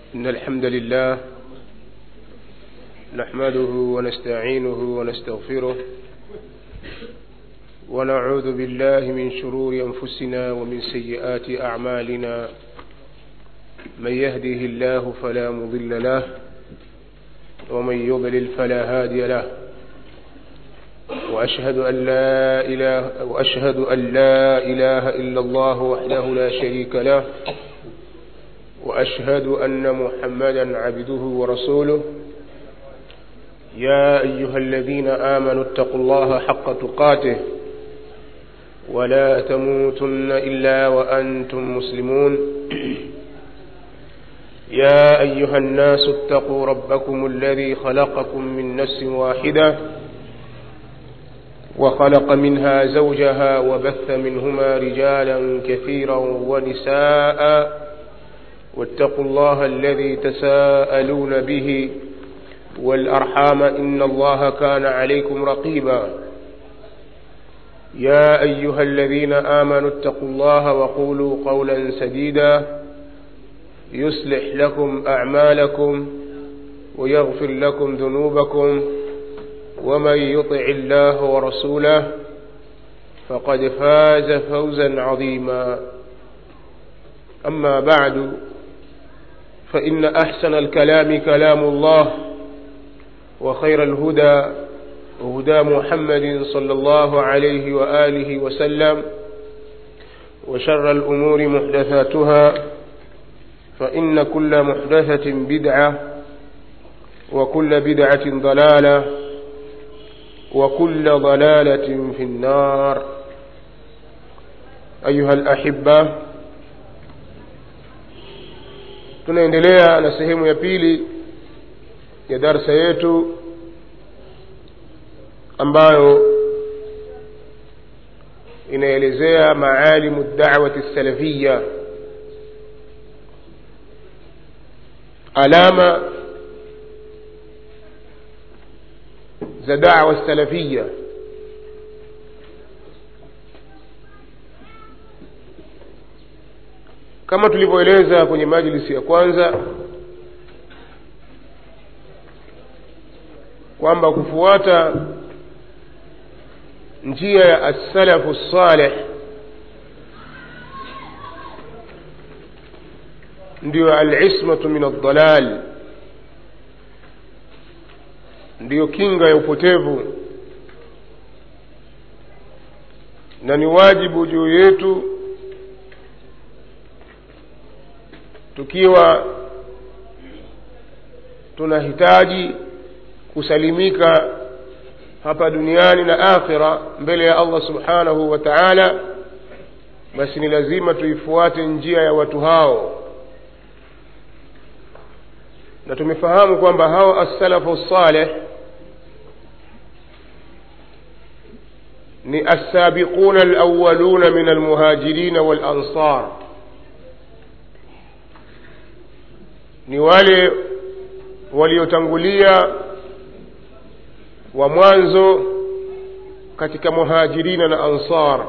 إن الحمد لله نحمده ونستعينه ونستغفره ونعوذ بالله من شرور أنفسنا ومن سيئات أعمالنا من يهده الله فلا مضل له ومن يضلل فلا هادي له وأشهد أن لا إله وأشهد أن لا إله إلا الله وحده لا شريك له وأشهد أن محمدا عبده ورسوله يا أيها الذين آمنوا اتقوا الله حق تقاته ولا تموتن إلا وأنتم مسلمون يا أيها الناس اتقوا ربكم الذي خلقكم من نفس واحدة وخلق منها زوجها وبث منهما رجالا كثيرا ونساء واتقوا الله الذي تساءلون به والأرحام إن الله كان عليكم رقيبا يا أيها الذين آمنوا اتقوا الله وقولوا قولا سديدا يصلح لكم أعمالكم ويغفر لكم ذنوبكم ومن يطع الله ورسوله فقد فاز فوزا عظيما أما بعد فإن أحسن الكلام كلام الله وخير الهدى هدى محمد صلى الله عليه وآله وسلم وشر الأمور محدثاتها فإن كل محدثة بدعة وكل بدعة ضلالة وكل ضلالة في النار أيها الأحبة tunaendelea na sehemu ya pili ya darsa yetu ambayo inaelezea maalimu dawati salafiya alama za dawa salafiya kama tulivyoeleza kwenye majlisi ya kwanza kwamba kufuata njia ya assalafu saleh ndiyo alismatu min aldalal ndiyo kinga ya upotevu na ni wajibu juu yetu tukiwa tunahitaji kusalimika hapa duniani na akhira mbele ya allah subhanahu wa taala basi ni lazima tuifuate njia ya watu hao na tumefahamu kwamba hao assalafu saleh ni assabiquna alawaluna min almuhajirina walansar ni wale waliotangulia wa mwanzo katika muhajirina na ansar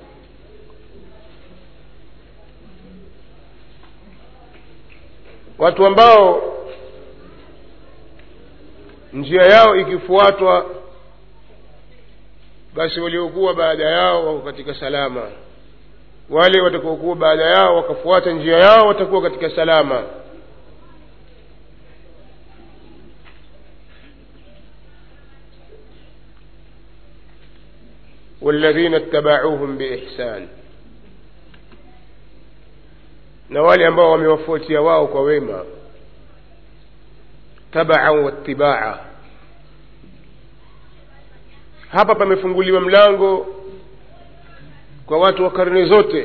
watu ambao njia yao ikifuatwa basi waliokuwa baada yao wako katika salama wale watakaokuwa baada yao wakafuata njia yao watakuwa katika salama والذين اتبعوهم بإحسان na wale ambao wamewafuatia wao kwa wema tabaan watibaa hapa pamefunguliwa mlango kwa watu wa karne zote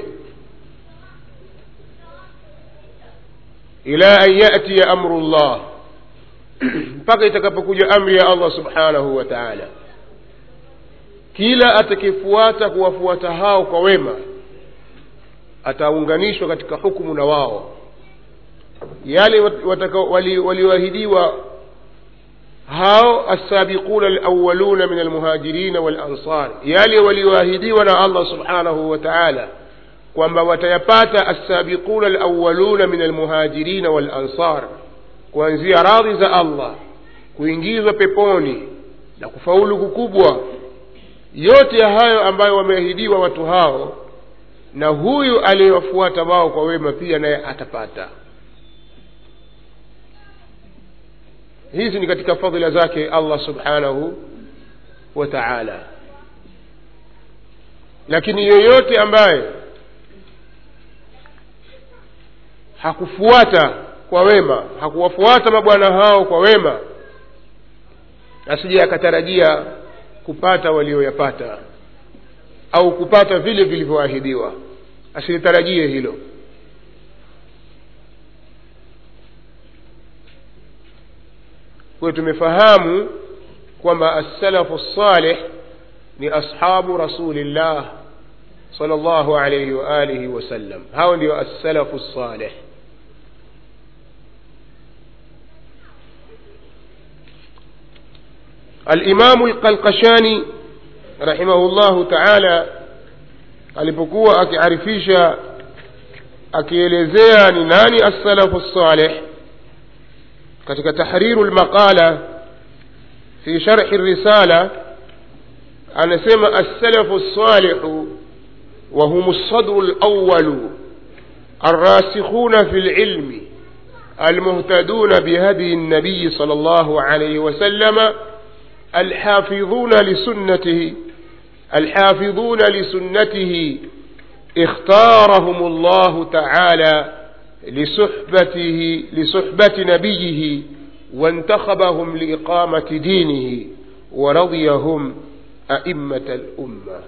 ila an yatiya amru llah mpaka itakapokuja amri ya allah subhanahu wa taala kila atakayefuata kuwafuata hao kwa wema ataunganishwa katika hukumu na wao yale walioahidiwa hao assabiquna alawaluna min almuhajirina walansar yale walioahidiwa na allah subhanahu wa taala kwamba watayapata assabiquna alawaluna min almuhajirina walansar kuanzia radhi za allah kuingizwa peponi na kufaulu kukubwa yote ya hayo ambayo wameahidiwa watu hao na huyu aliyewafuata wao kwa wema pia naye atapata hizi ni katika fadhila zake allah subhanahu wa taala lakini yoyote ambaye hakufuata kwa wema hakuwafuata mabwana hao kwa wema asije akatarajia kupata walioyapata au kupata vile vilivyoahidiwa asilitarajie hilo kwayo tumefahamu kwamba assalafu salih ni ashabu rasulillah sal llahu alaihi waalihi wasallam hao ndio assalafu salih alimamu lqalqashani rahimahu llahu taala alipokuwa akiarifisha akielezea ni nani assalafu salih katika tahriru lmaqala fi sharhi risala anasema assalafu salihu وهم الصدر الأول الراسخون في العلم المهتدون بهدي النبي صلى الله عليه وسلم الحافظون لسنته الحافظون لسنته اختارهم الله تعالى لصحبته لصحبة نبيه وانتخبهم لإقامة دينه ورضيهم أئمة الأمة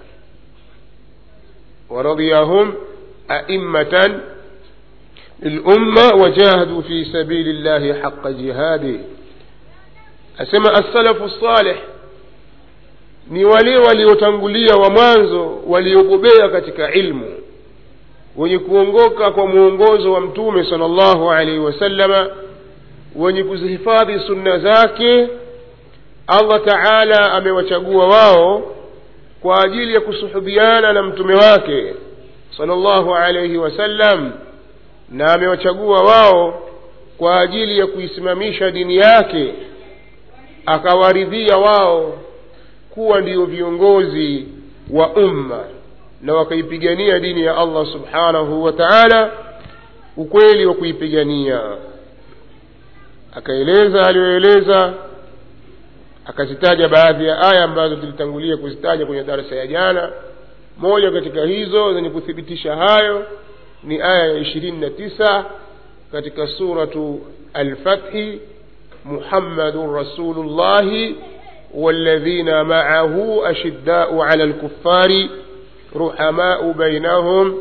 ورضيهم أئمة الأمة وجاهدوا في سبيل الله حق جهاده asema assalafu salih ni wale waliotangulia wa mwanzo waliobobea katika ilmu wenye kuongoka kwa mwongozo wa mtume sala llahu alaihi wasallama wenye kuzihifadhi sunna zake allah taala amewachagua wao kwa ajili ya kusuhubiana na mtume wake sala llahu alaihi wasallam na amewachagua wao kwa ajili ya kuisimamisha dini yake akawaridhia wao kuwa ndio viongozi wa umma na wakaipigania dini ya allah subhanahu wa taala ukweli wa kuipigania akaeleza aliyoeleza akazitaja baadhi ya aya ambazo tulitangulia kuzitaja kwenye darasa ya jana moja katika hizo zenye kuthibitisha hayo ni aya ya ishirini na tisa katika suratu alfathi محمد رسول الله والذين معه أشداء على الكفار رحماء بينهم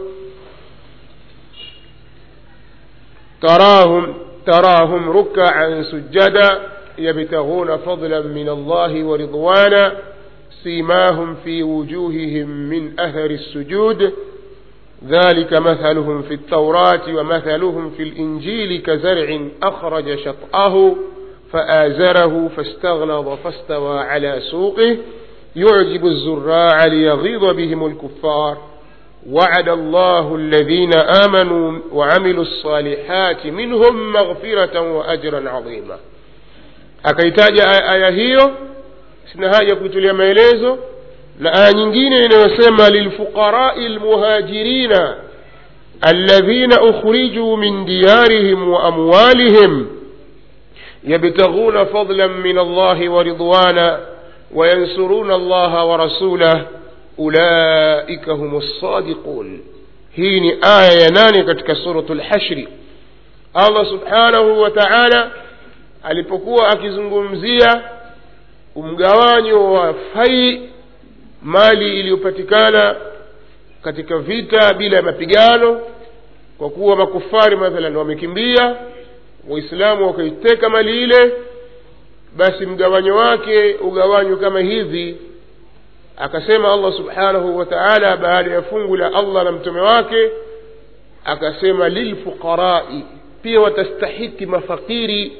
تراهم تراهم ركعا سجدا يبتغون فضلا من الله ورضوانا سيماهم في وجوههم من أثر السجود ذلك مثلهم في التوراة ومثلهم في الإنجيل كزرع أخرج شطأه فآزره فاستغلظ فاستوى على سوقه يعجب الزراع ليغيظ بهم الكفار وعد الله الذين آمنوا وعملوا الصالحات منهم مغفرة وأجرا عظيما akaitaja aya hiyo sina haja kuitulia maelezo na aya nyingine inayosema lilfuqarai lmuhajirina alladhina ukhrijuu min diyarihim wa amwalihim يبتغون فضلا من الله ورضوانا وينصرون الله ورسوله أولئك هم الصادقون hii ni aya ya nane katika suratu lhashri allah subhanahu wa taala alipokuwa akizungumzia umgawanyo wa fai mali iliyopatikana katika vita bila ya mapigano kwa kuwa makufari mathalan wamekimbia waislamu wakaiteka mali ile basi mgawanyo wake ugawanywe kama hivi akasema allah subhanahu wa taala baada ya fungu la allah na mtume wake akasema lilfuqarai pia watastahiki mafakiri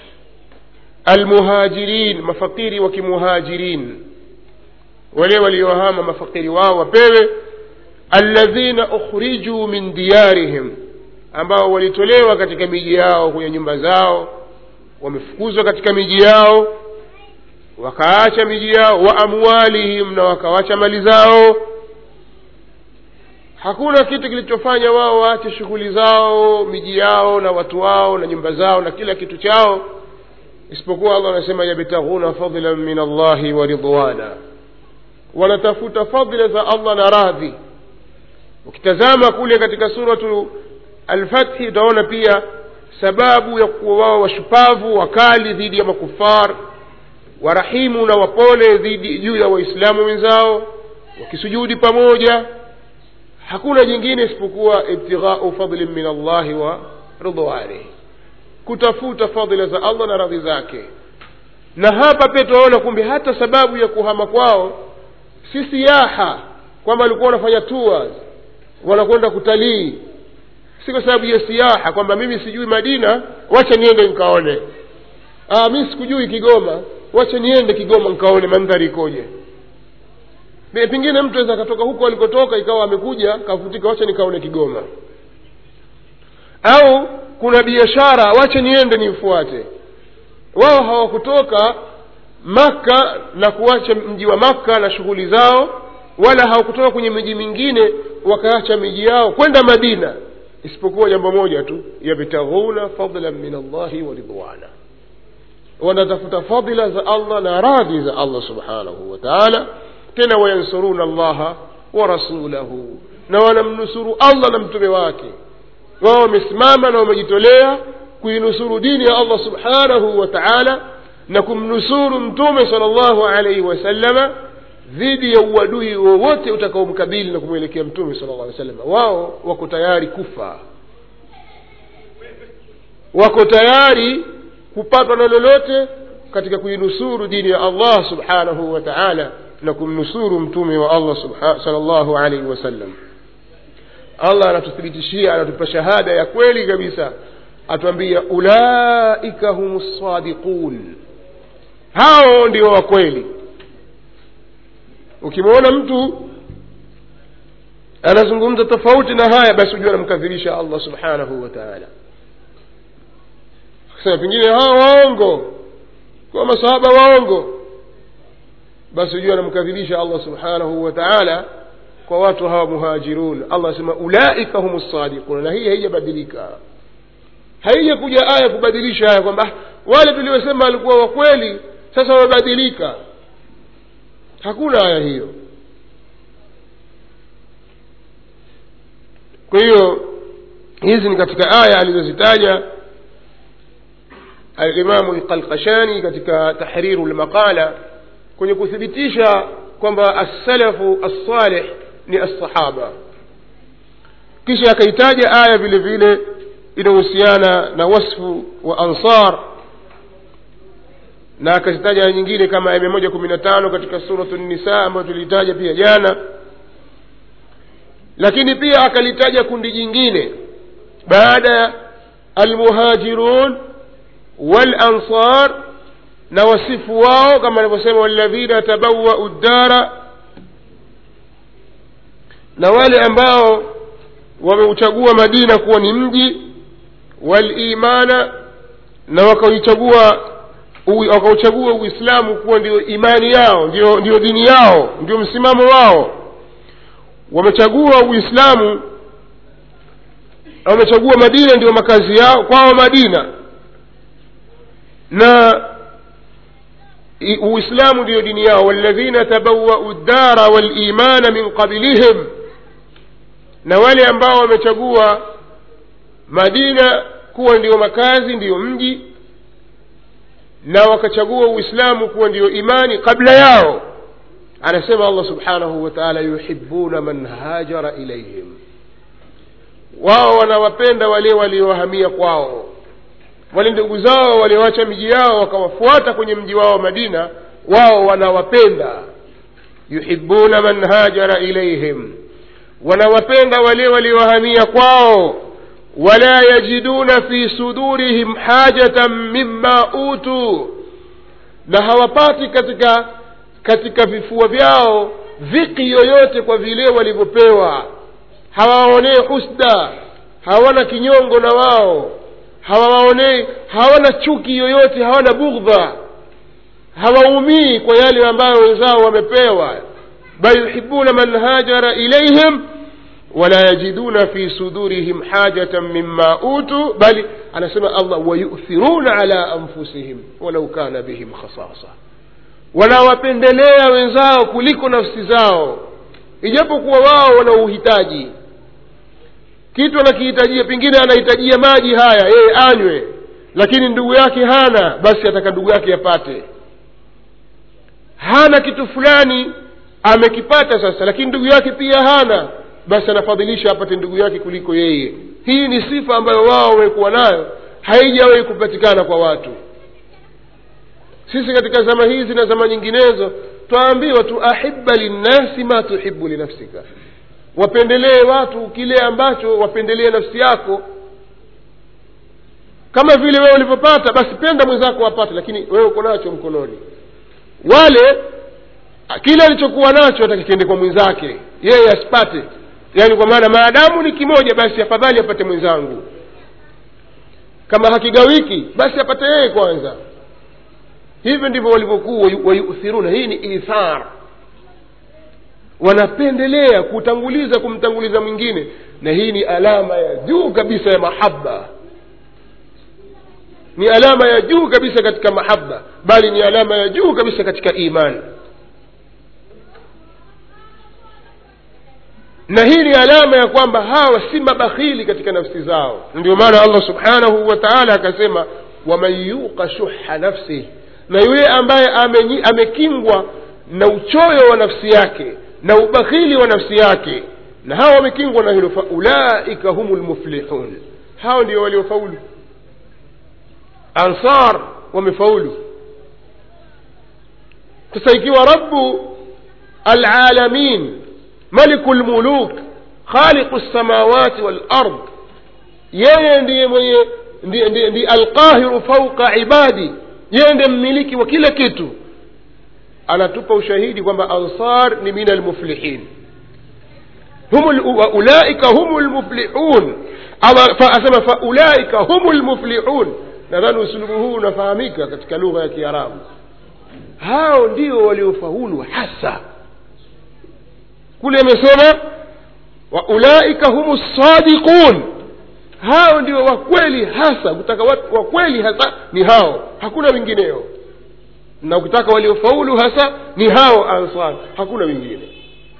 almuhajirin mafakiri wa kimuhajirin wale waliohama mafakiri wao wapewe alladhina ukhrijuu min diyarihim ambao walitolewa katika miji yao kwenye nyumba zao wamefukuzwa katika miji yao wakaacha miji yao wa amwalihim na wakawacha mali zao hakuna kitu kilichofanya wao waache shughuli zao miji yao na watu wao na nyumba zao na kila kitu chao isipokuwa allah anasema yabtaghuna fadlan min allahi wa ridwana wanatafuta fadla za allah na radhi ukitazama kule katika suratu alfathi utaona pia sababu ya kuwa wao washupavu wakali dhidi ya makufar warahimu na wapole dhidi juu ya waislamu wenzao wakisujudi pamoja hakuna jingine isipokuwa ibtighau fadlin min allahi wa ridwanihi kutafuta fadhila za allah na radhi zake na hapa pia tunaona kumbe hata sababu ya kuhama kwao si siyaha kwamba walikuwa wanafanya tours wanakwenda kutalii si kwa sababu ya siyaha kwamba mimi sijui madina wacha niende nikaone ah, mi sikujui kigoma wacha niende kigoma nikaone mandhari ikoje pengine mtu aweza akatoka huko alikotoka ikawa amekuja kavutika wacha nikaone kigoma au kuna biashara wacha niende nifuate wao hawakutoka makka na kuacha mji wa makka na shughuli zao wala hawakutoka kwenye miji mingine wakaacha miji yao kwenda madina isipokuwa jambo moja tu yabtaghuna fadlan min allahi wa ridwana wanatafuta fadila za allah na radhi za allah subhanahu wa taala tena wayansuruna allaha wa rasulahu na wanamnusuru allah na mtume wake wao wamesimama na wamejitolea kuinusuru dini ya allah subhanahu wa taala na kumnusuru mtume sala llahu alaihi wasallama dhidi ya uadui wowote utakaomkabili na kumwelekea mtume sala llah salama wao wako tayari kufa wako tayari kupatwa na lolote katika kuinusuru dini ya allah subhanahu wa taala na kumnusuru mtume wa allah sala llahu alaihi wasallam allah anatuthibitishia anatupa shahada ya kweli kabisa atuambia ulaika hum sadiqun hao ndio wakweli ukimwona mtu anazungumza tofauti na haya basi hujua anamkadhibisha allah subhanahu wa taala sema pengine hawa waongo kwa masahaba waongo basi hujua anamkadhibisha allah subhanahu wa taala kwa watu hawa muhajirun allah asema ulaika hum sadiquna na hii haijabadilika haijakuja aya kubadilisha haya kwamba wale tuliosema walikuwa wakweli sasa wamebadilika hakuna aya hiyo kwa hiyo hizi ni katika aya alizozitaja alimamu lqalkashani katika tahriru lmaqala kwenye kuthibitisha kwamba assalafu assalih ni assahaba kisha akaitaja aya vile vile inahusiana na wasfu wa ansar na akazitaja aya nyingine kama aya mia moja kumi na tano katika suratu nisa ambayo tuliitaja pia jana lakini pia akalitaja kundi jingine baada ya almuhajirun walansar na wasifu wao kama alivyosema waladhina tabawau ddara na wale ambao wameuchagua madina kuwa ni mji walimana na wakauchagua wakauchagua uislamu kuwa ndio imani yao ndio, ndio dini yao ndio msimamo wao wamechagua uislamu wamechagua madina ndio makazi yao kwao madina na uislamu ndiyo dini yao waladhina tabawau ddara walimana min qablihim na wale ambao wamechagua madina kuwa ndiyo makazi ndiyo mji na wakachagua uislamu kuwa ndiyo imani kabla yao anasema allah subhanahu wa taala yuhibuna man hajara ilaihim wao wanawapenda wale waliohamia kwao wale ndugu zao walioacha miji yao wakawafuata kwenye mji wao madina wao wanawapenda yuhibuna man hajara ilaihim wanawapenda wale waliohamia kwao wala yajiduna fi sudurihim hajatan mima utuu na hawapati katika katika vifua vyao dhiki yoyote kwa vile walivyopewa hawaonee husda hawana kinyongo na wao hawawaonei hawana chuki yoyote hawana bughdha hawaumii kwa yale ambayo wenzao wamepewa bal yuhibuna man hajara ilaihim wala yajiduna fi sudurihim hajatan mima utu bali anasema allah wayuthiruna ala anfusihim walau kana bihim khasasa wanawapendelea wenzao kuliko nafsi zao ijapokuwa wao wana uhitaji kitu anakihitajia pengine anahitajia maji haya yeye anywe lakini ndugu yake hana basi ataka ndugu yake apate hana kitu fulani amekipata sasa lakini ndugu yake pia hana basi anafadhilisha apate ndugu yake kuliko yeye hii ni sifa ambayo wao wamekuwa nayo haijawahi kupatikana kwa watu sisi katika zama hizi na zama nyinginezo twaambiwa tu ahibba linnasi ma tuhibu linafsika wapendelee watu kile ambacho wapendelee nafsi yako kama vile wewe ulivyopata basi penda mwenzako apate lakini wewe uko nacho mkononi wale kile alichokuwa nacho atakikiende kwa mwenzake yeye asipate yaani kwa maana maadamu ni kimoja basi afadhali apate mwenzangu kama hakigawiki basi apate yeye kwanza hivyo ndivyo walivyokuwa wayuthiruna hii ni ithar wanapendelea kutanguliza kumtanguliza mwingine na hii ni alama ya juu kabisa ya mahaba ni alama ya juu kabisa katika mahaba bali ni alama ya juu kabisa katika imani na hii ni alama ya kwamba hawa si mabakhili katika nafsi zao ndio maana allah subhanahu wa taala akasema waman yuqa shuha nafsihi na yule ambaye amenyi, amekingwa na uchoyo wa nafsi yake na ubakhili wa nafsi yake na hawa wamekingwa na hilo faulaika humu lmuflihun hao ndio waliofaulu ansar wamefaulu sasa ikiwa rabu alalamin maliku lmuluk khaliqu lsamawati walard yeye ndiye mwenye ndiye, ndiye, ndiye alqahiru fauqa ibadi yeye ndiye mmiliki wa kila kitu anatupa ushahidi kwamba ansar ni min almuflihin ulaika hum lmuflihun asema faulaika hum lmuflihun nadhani usulubu huu unafahamika katika lugha ya kiarabu hao ndio waliofaulu hasa kule amesema waulaika hum sadiqun hao ndio wakweli hasa kutaka watu wakweli hasa ni hao hakuna wengineo na ukitaka waliofaulu hasa ni hao ansar hakuna wengine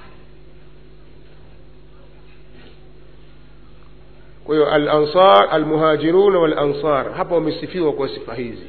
kwa hiyo alansar almuhajirun walansar hapa wamesifiwa kwa sifa hizi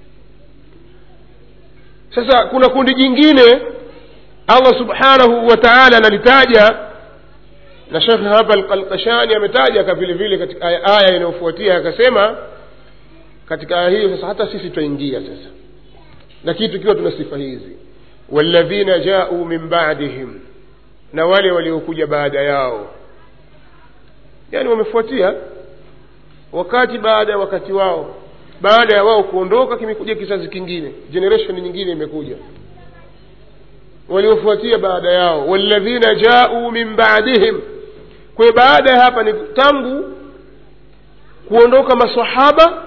sasa kuna kundi jingine allah subhanahu wa taala analitaja na shekhe hapa alqashani ametaja ka vile vile katika aya, aya inayofuatia akasema katika aya hiyo sasa hata sisi twaingia sasa lakini tukiwa tuna sifa hizi walladhina jau min badihim na wale waliokuja baada yao yaani wamefuatia wakati baada ya wakati wao baada ya wao kuondoka kimekuja kizazi kingine generation nyingine imekuja waliofuatia baada yao walladhina jau min badihim kwa baada ya hapa ni tangu kuondoka masahaba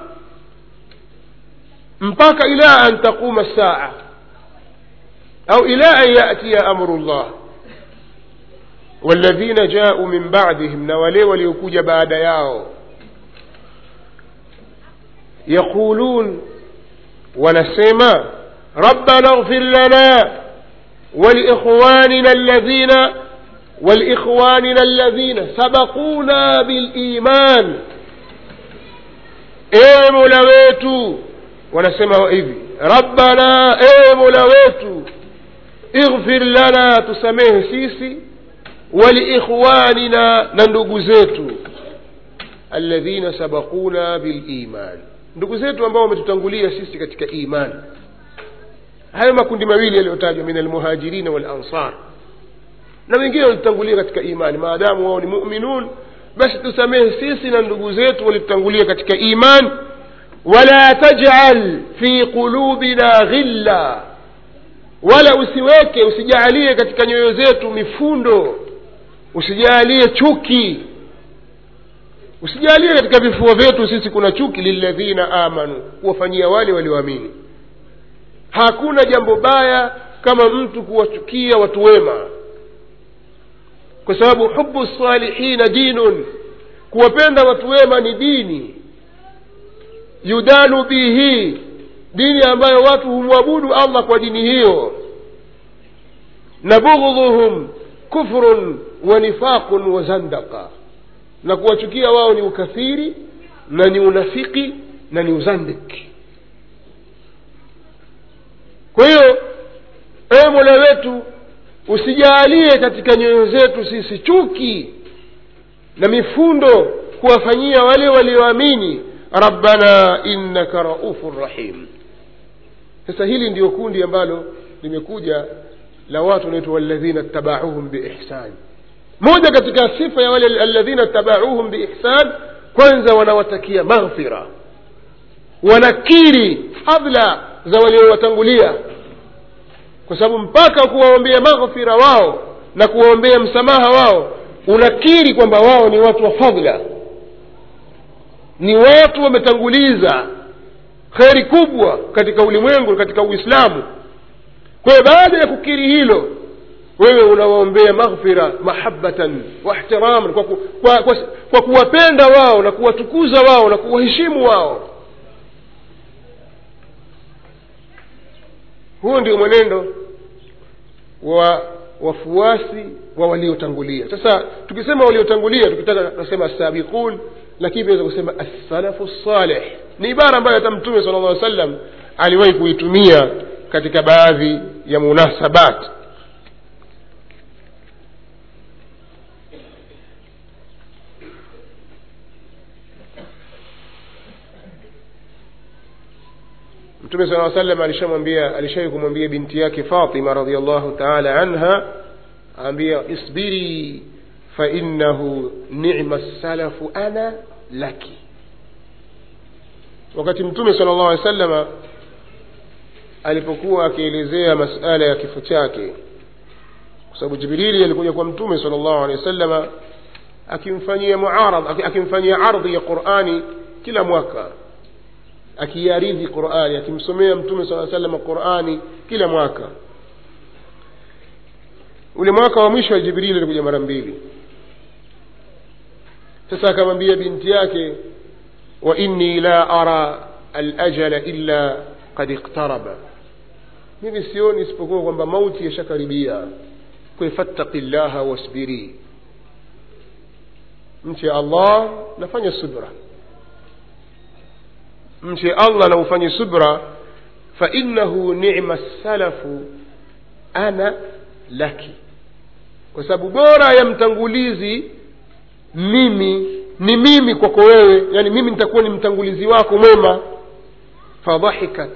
mpaka ila an taquma saa au ila an yatiya amru llah walladhina jau min badihim na wale waliokuja baada yao yaqulun wanasema rabbana ighfir lana ولإخواننا الذين ولإخواننا الذين سبقونا بالإيمان ewe mola wetu wanasema hivi rabbana ewe mola wetu ighfir lana tusamehe sisi waliikhwanina na ndugu zetu alladhina sabaquna biliman ndugu zetu ambao wametutangulia sisi katika imani hayo makundi mawili yaliyotajwa min almuhajirina walansar na wengine walitangulia katika imani maadamu wao ni muminun basi tusamehe sisi na ndugu zetu walitutangulia katika iman wala tajal fi qulubina ghilla wala usiweke usijaalie katika nyoyo zetu mifundo usijaalie chuki usijalie katika vifua vyetu sisi kuna chuki lilladhina amanu kuwafanyia wale walioamini hakuna jambo baya kama mtu kuwachukia watu wema kwa sababu hubu salihina dinun kuwapenda watu wema ni dini yudanu bihi dini ambayo watu humwabudu allah kwa dini hiyo na bughdhuhum kufrun wa nifaqun wa zandaka na kuwachukia wao ni ukafiri na ni unafiki na ni uzandiki kwa hiyo ewe mola wetu usijaalie katika nyoyo zetu sisi chuki na mifundo kuwafanyia wale walioamini rabbana innaka raufun rahim sasa hili ndio kundi ambalo limekuja la watu wanaitwa walladhina tabauhum biihsan moja katika sifa ya wale alladhina tabauhum biihsan kwanza wanawatakia maghfira wanakiri fadla za waliowatangulia kwa sababu mpaka kuwaombea maghfira wao na kuwaombea msamaha wao unakiri kwamba wao ni watu wa fadla ni watu wametanguliza kheri kubwa katika ulimwengu katika uislamu kwa hiyo baada ya kukiri hilo wewe unawaombea maghfira mahabatan wa ihtiraman kwa, ku, kwa, kwa, kwa kuwapenda wao na kuwatukuza wao na kuwaheshimu wao huo ndio mwenendo wa wafuasi wa waliotangulia sasa tukisema waliotangulia tukitaka tunasema sabiqun lakini tunaweza kusema assalafu saleh ni ibara ambayo hata mtume sala llah sallam aliwahi kuitumia katika baadhi ya munasabat mtume sala salam alishamwambia alishawai kumwambia binti yake fatima radiallahu taala anha aambia isbiri fainahu nima salafu ana laki wakati mtume sala llahu alehi salama alipokuwa akielezea masala ya kifo chake kwa sababu jibrili alikuja kwa mtume sala llahu alehi wasalama akimfanyia muarad akimfanyia ardhi ya qurani kila mwaka akiaridhi qurani akimsomea mtume saa salama qurani kila mwaka ule mwaka wa mwisho wa jibrili alikuja mara mbili sasa akamwambia binti yake wa inni la ara alajala illa qad iqtaraba mimi sioni isipokuwa kwamba mauti yashakaribia kwe fattaqi llaha wasbiri mche allah nafanya subra mche allah na ufanye subra fainahu nima salafu ana laki kwa sababu bora ya mtangulizi mimi ni mimi kwako wewe yani mimi nitakuwa ni mtangulizi wako mwema fadhahikat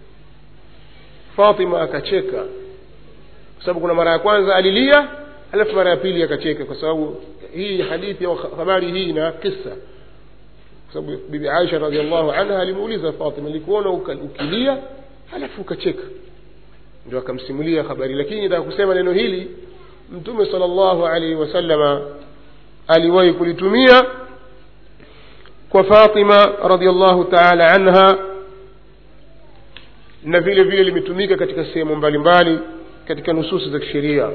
fatima akacheka kwa sababu kuna mara ya kwanza alilia alafu mara ya pili akacheka kwa sababu hii hadithi au habari hii ina kisa kwa sababu bibi aisha radiallahu anha alimuuliza fatima likuona ukilia halafu ukacheka ndio akamsimulia habari lakini nataka kusema neno hili mtume sala llahu alaihi wasalama aliwahi kulitumia kwa fatima radiallahu taala anha na vile vile limetumika katika sehemu mbalimbali katika nususi za kisheria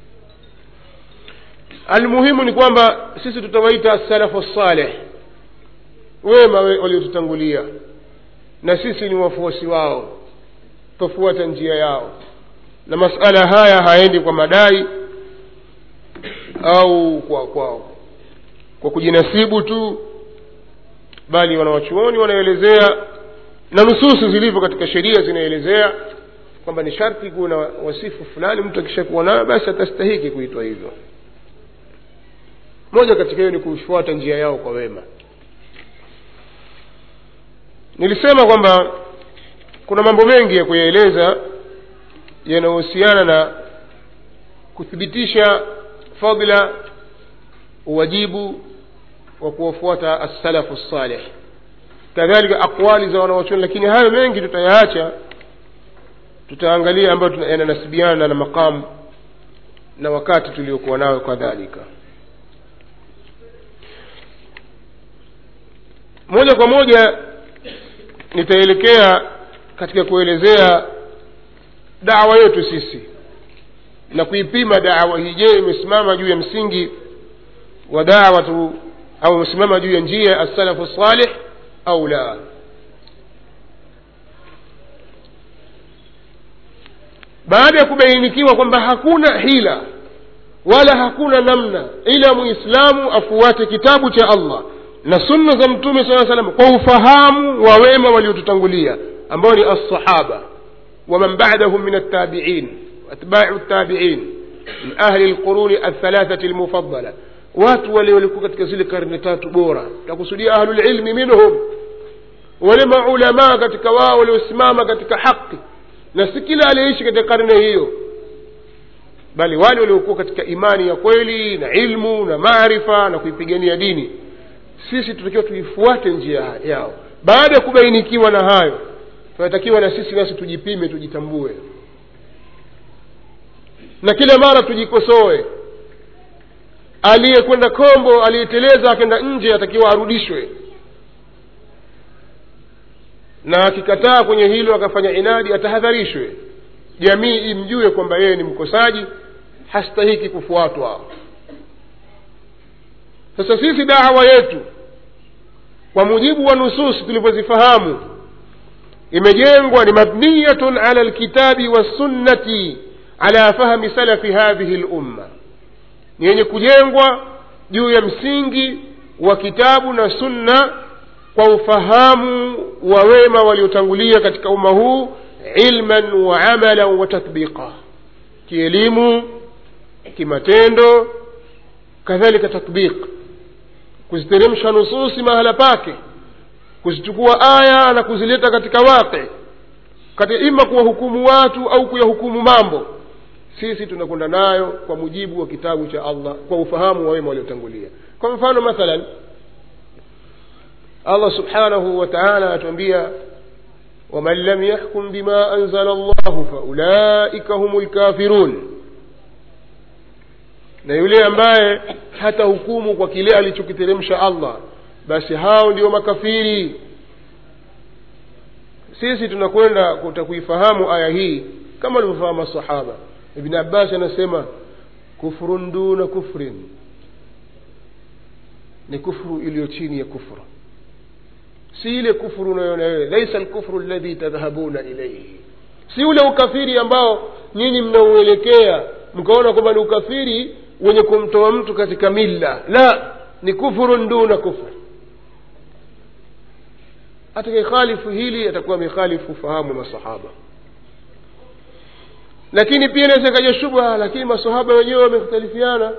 almuhimu ni kwamba sisi tutawaita salafu saleh wema waliotutangulia na sisi ni wafuasi wao twafuata njia yao na masala haya haendi kwa madai au kwa kwa kwa kujinasibu tu bali wanawachuoni wanaelezea na nususi zilivyo katika sheria zinaelezea kwamba ni sharti kuwa na wasifu fulani mtu akishakuwa nayo basi atastahiki kuitwa hivyo moja katika hiyo ni kufuata njia yao kwa wema nilisema kwamba kuna mambo mengi ya kuyaeleza yanayohusiana na kuthibitisha fadla uwajibu wa kuwafuata assalafu saleh kadhalika aqwali za wanawachuoni lakini hayo mengi tutayaacha tutaangalia ambayo yananasibiana na maqamu na wakati tuliokuwa nayo kadhalika moja kwa moja nitaelekea katika kuelezea dawa yetu sisi na kuipima dawa hii je imesimama juu ya msingi wa dawatu au imesimama juu ya njia ya assalafu salih au la baada ya kubainikiwa kwamba hakuna hila wala hakuna namna ila muislamu afuate kitabu cha allah na sunna za mtume saa salam kwa ufahamu wa wema waliotutangulia ambao ni alsahaba waman badahum min altabiin atbau ltabiin min ahli lquruni althalathati lmufadala watu wale walikuwa katika zile karne tatu bora takusudia ahlulilmi minhum wale maulamaa katika wao waliosimama katika haqi na si kila aliyeishi katika karne hiyo bali wale waliokuwa katika imani ya kweli na ilmu na maarifa na kuipigania dini sisi tunatakiwa tuifuate njia yao baada ya kubainikiwa na hayo tunatakiwa na sisi nasi tujipime tujitambue na kila mara tujikosoe aliyekwenda kombo aliyeteleza akenda nje atakiwa arudishwe na akikataa kwenye hilo akafanya inadi atahadharishwe jamii imjue kwamba yeye ni mkosaji hastahiki kufuatwa sasa sisi dawa yetu kwa mujibu wa nusus tulivyozifahamu imejengwa ni mabniyatun ala lkitabi wassunnati ala fahmi salafi hadhihi lumma ni yenye kujengwa juu ya msingi wa kitabu na sunna kwa ufahamu wa wema waliotangulia katika umma huu ilman wa amalan wa tatbiqa kielimu kimatendo kadhalika tatbiq kuziteremsha nususi mahala pake kuzichukua aya na kuzileta katika waqi katika ima kuwahukumu watu au kuyahukumu mambo sisi tunakwenda nayo kwa mujibu wa kitabu cha allah kwa ufahamu wa wema waliotangulia kwa mfano mathalan allah subhanahu wa taala anatuambia waman lam yahkum bima anzala llahu faulaika hum lkafirun na yule ambaye hata hukumu kwa kile alichokiteremsha allah basi hao ndio makafiri sisi tunakwenda kuifahamu aya hii kama walivyofahamu masahaba ibn abbas anasema kufrun duna kufrin ni kufru iliyo chini ya kufru si ile kufuru unayoona wewe laisa lkufru ladhi tadhhabuna ilaihi si ule ukafiri ambao nyinyi mnauelekea mkaona kwamba ni ukafiri wenye kumtoa mtu katika milla la ni kufurun duna kufr atakayekhalifu hili atakuwa amekhalifu fahamu masahaba lakini pia inaweza ikaja shubha lakini masahaba wenyewe wamekhtalifiana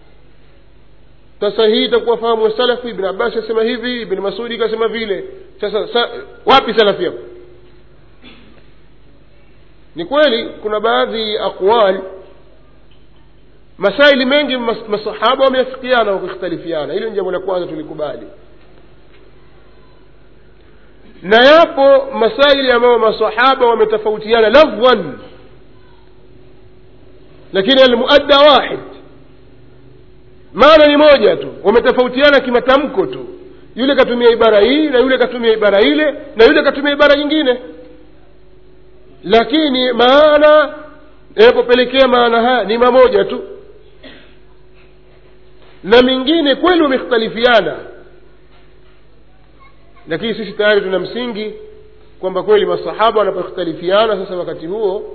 sasa hii itakuwa fahamu ya salafu ibn abbas asema hivi ibn masudi kasema vile sasa sa, wapi salafi yako ni kweli kuna baadhi ya aqwal masaili mengi mas, masahaba wameafikiana wakikhtalifiana hilo ni jambo la kwanza tulikubali na yapo masaili ambayo masahaba wametofautiana lafdhan lakini almuadda wahid maana ni moja tu wametofautiana kimatamko tu yule katumia ibara hii na yule katumia ibara ile na yule katumia ibara nyingine lakini maana yanapopelekea maana haya ni mamoja tu na mingine kweli wamekhtalifiana lakini sisi tayari tuna msingi kwamba kweli masahaba wanapokhtalifiana sasa wakati huo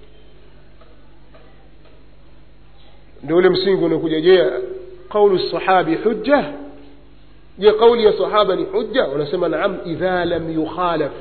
ndio ule msingi unakuja je qaulu sahabi hujja je qauli ya sahaba ni hujja wanasema naam idha lam yukhalaf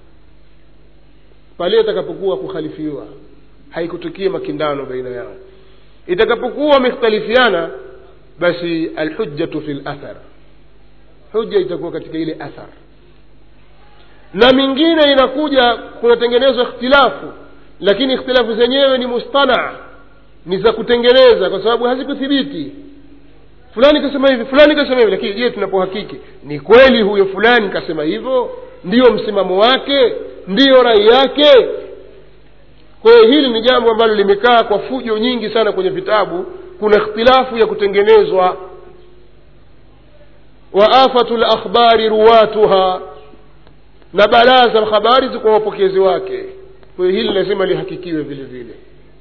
pale itakapokuwa kukhalifiwa haikutukia makindano baina yao itakapokuwa wamekhtalifiana basi alhujjatu fi lathar hujja itakuwa katika ile athar na mingine inakuja kunatengenezwa ikhtilafu lakini ikhtilafu zenyewe ni mustanaa ni za kutengeneza kwa sababu hazikuthibiti fulani kasema hivi fulani kasema hivi lakini je tunapohakiki ni kweli huyo fulani kasema hivyo ndiyo msimamo wake ndiyo rai yake kwa hiyo hili ni jambo ambalo limekaa kwa fujo nyingi sana kwenye vitabu kuna ikhtilafu ya kutengenezwa wa afatu lakhbari ruwatuha na balaa za habari zikuwa wapokezi wake kwa hiyo hili lazima lihakikiwe vile vile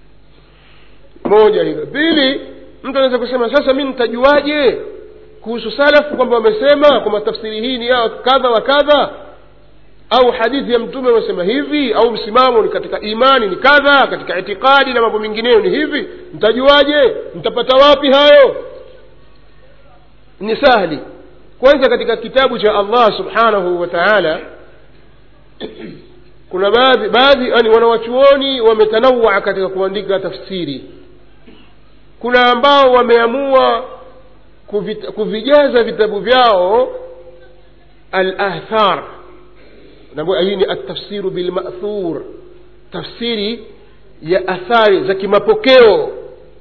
moja hilo pili mtu anaweza kusema sasa mi nitajuaje kuhusu salafu kwamba wamesema kwamba tafsiri hii ni ya kadha wa kadha au hadithi ya mtume wamesema hivi au msimamo ni katika imani ni kadha katika itikadi na mambo mengineyo ni hivi mtajuaje mtapata wapi hayo ni sahli kwanza katika kitabu cha allah subhanahu wa taala kuna baadhi baadhi yani wanawachuoni wametanawaa katika kuandika tafsiri kuna ambao wameamua kuvit, kuvijaza vitabu vyao alathar hii ni atafsiru bilmathur tafsiri ya athari za kimapokeo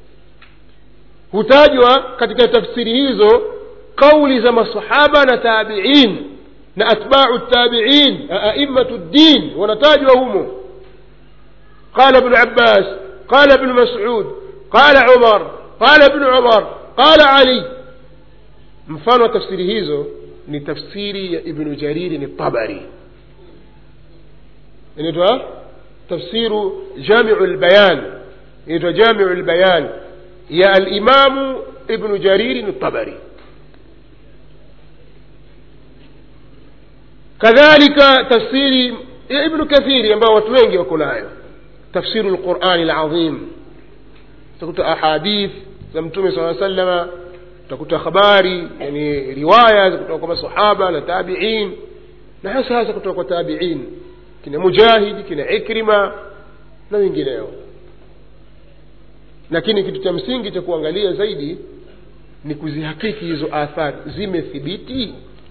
hutajwa katika tafsiri hizo qauli za masahaba na tabiin na atbau tabiin aimatu ddin wanatajwa humo qala bnu abbas qala bnu masud qala umar qala bnu umar qala ali mfano wa tafsiri hizo ni tafsiri ya ibnu jariri ni tabari inaitwa tafsiru jamiu lbayan inaitwa jamiu lbayan ya alimamu ibnu jariri ni tabari kadhalika tafsiri ya ibnu kathiri ambao watu wengi wako nayo tafsiru lqurani lazim utakuta ahadith za mtume saa salama utakuta habari yani riwaya kutoka kwa masahaba na tabiin na hasa hasa kutoka kwa tabiin kina mujahidi kina ikrima na wengineo lakini kitu cha msingi cha kuangalia zaidi ni kuzihakiki hizo athari zimethibiti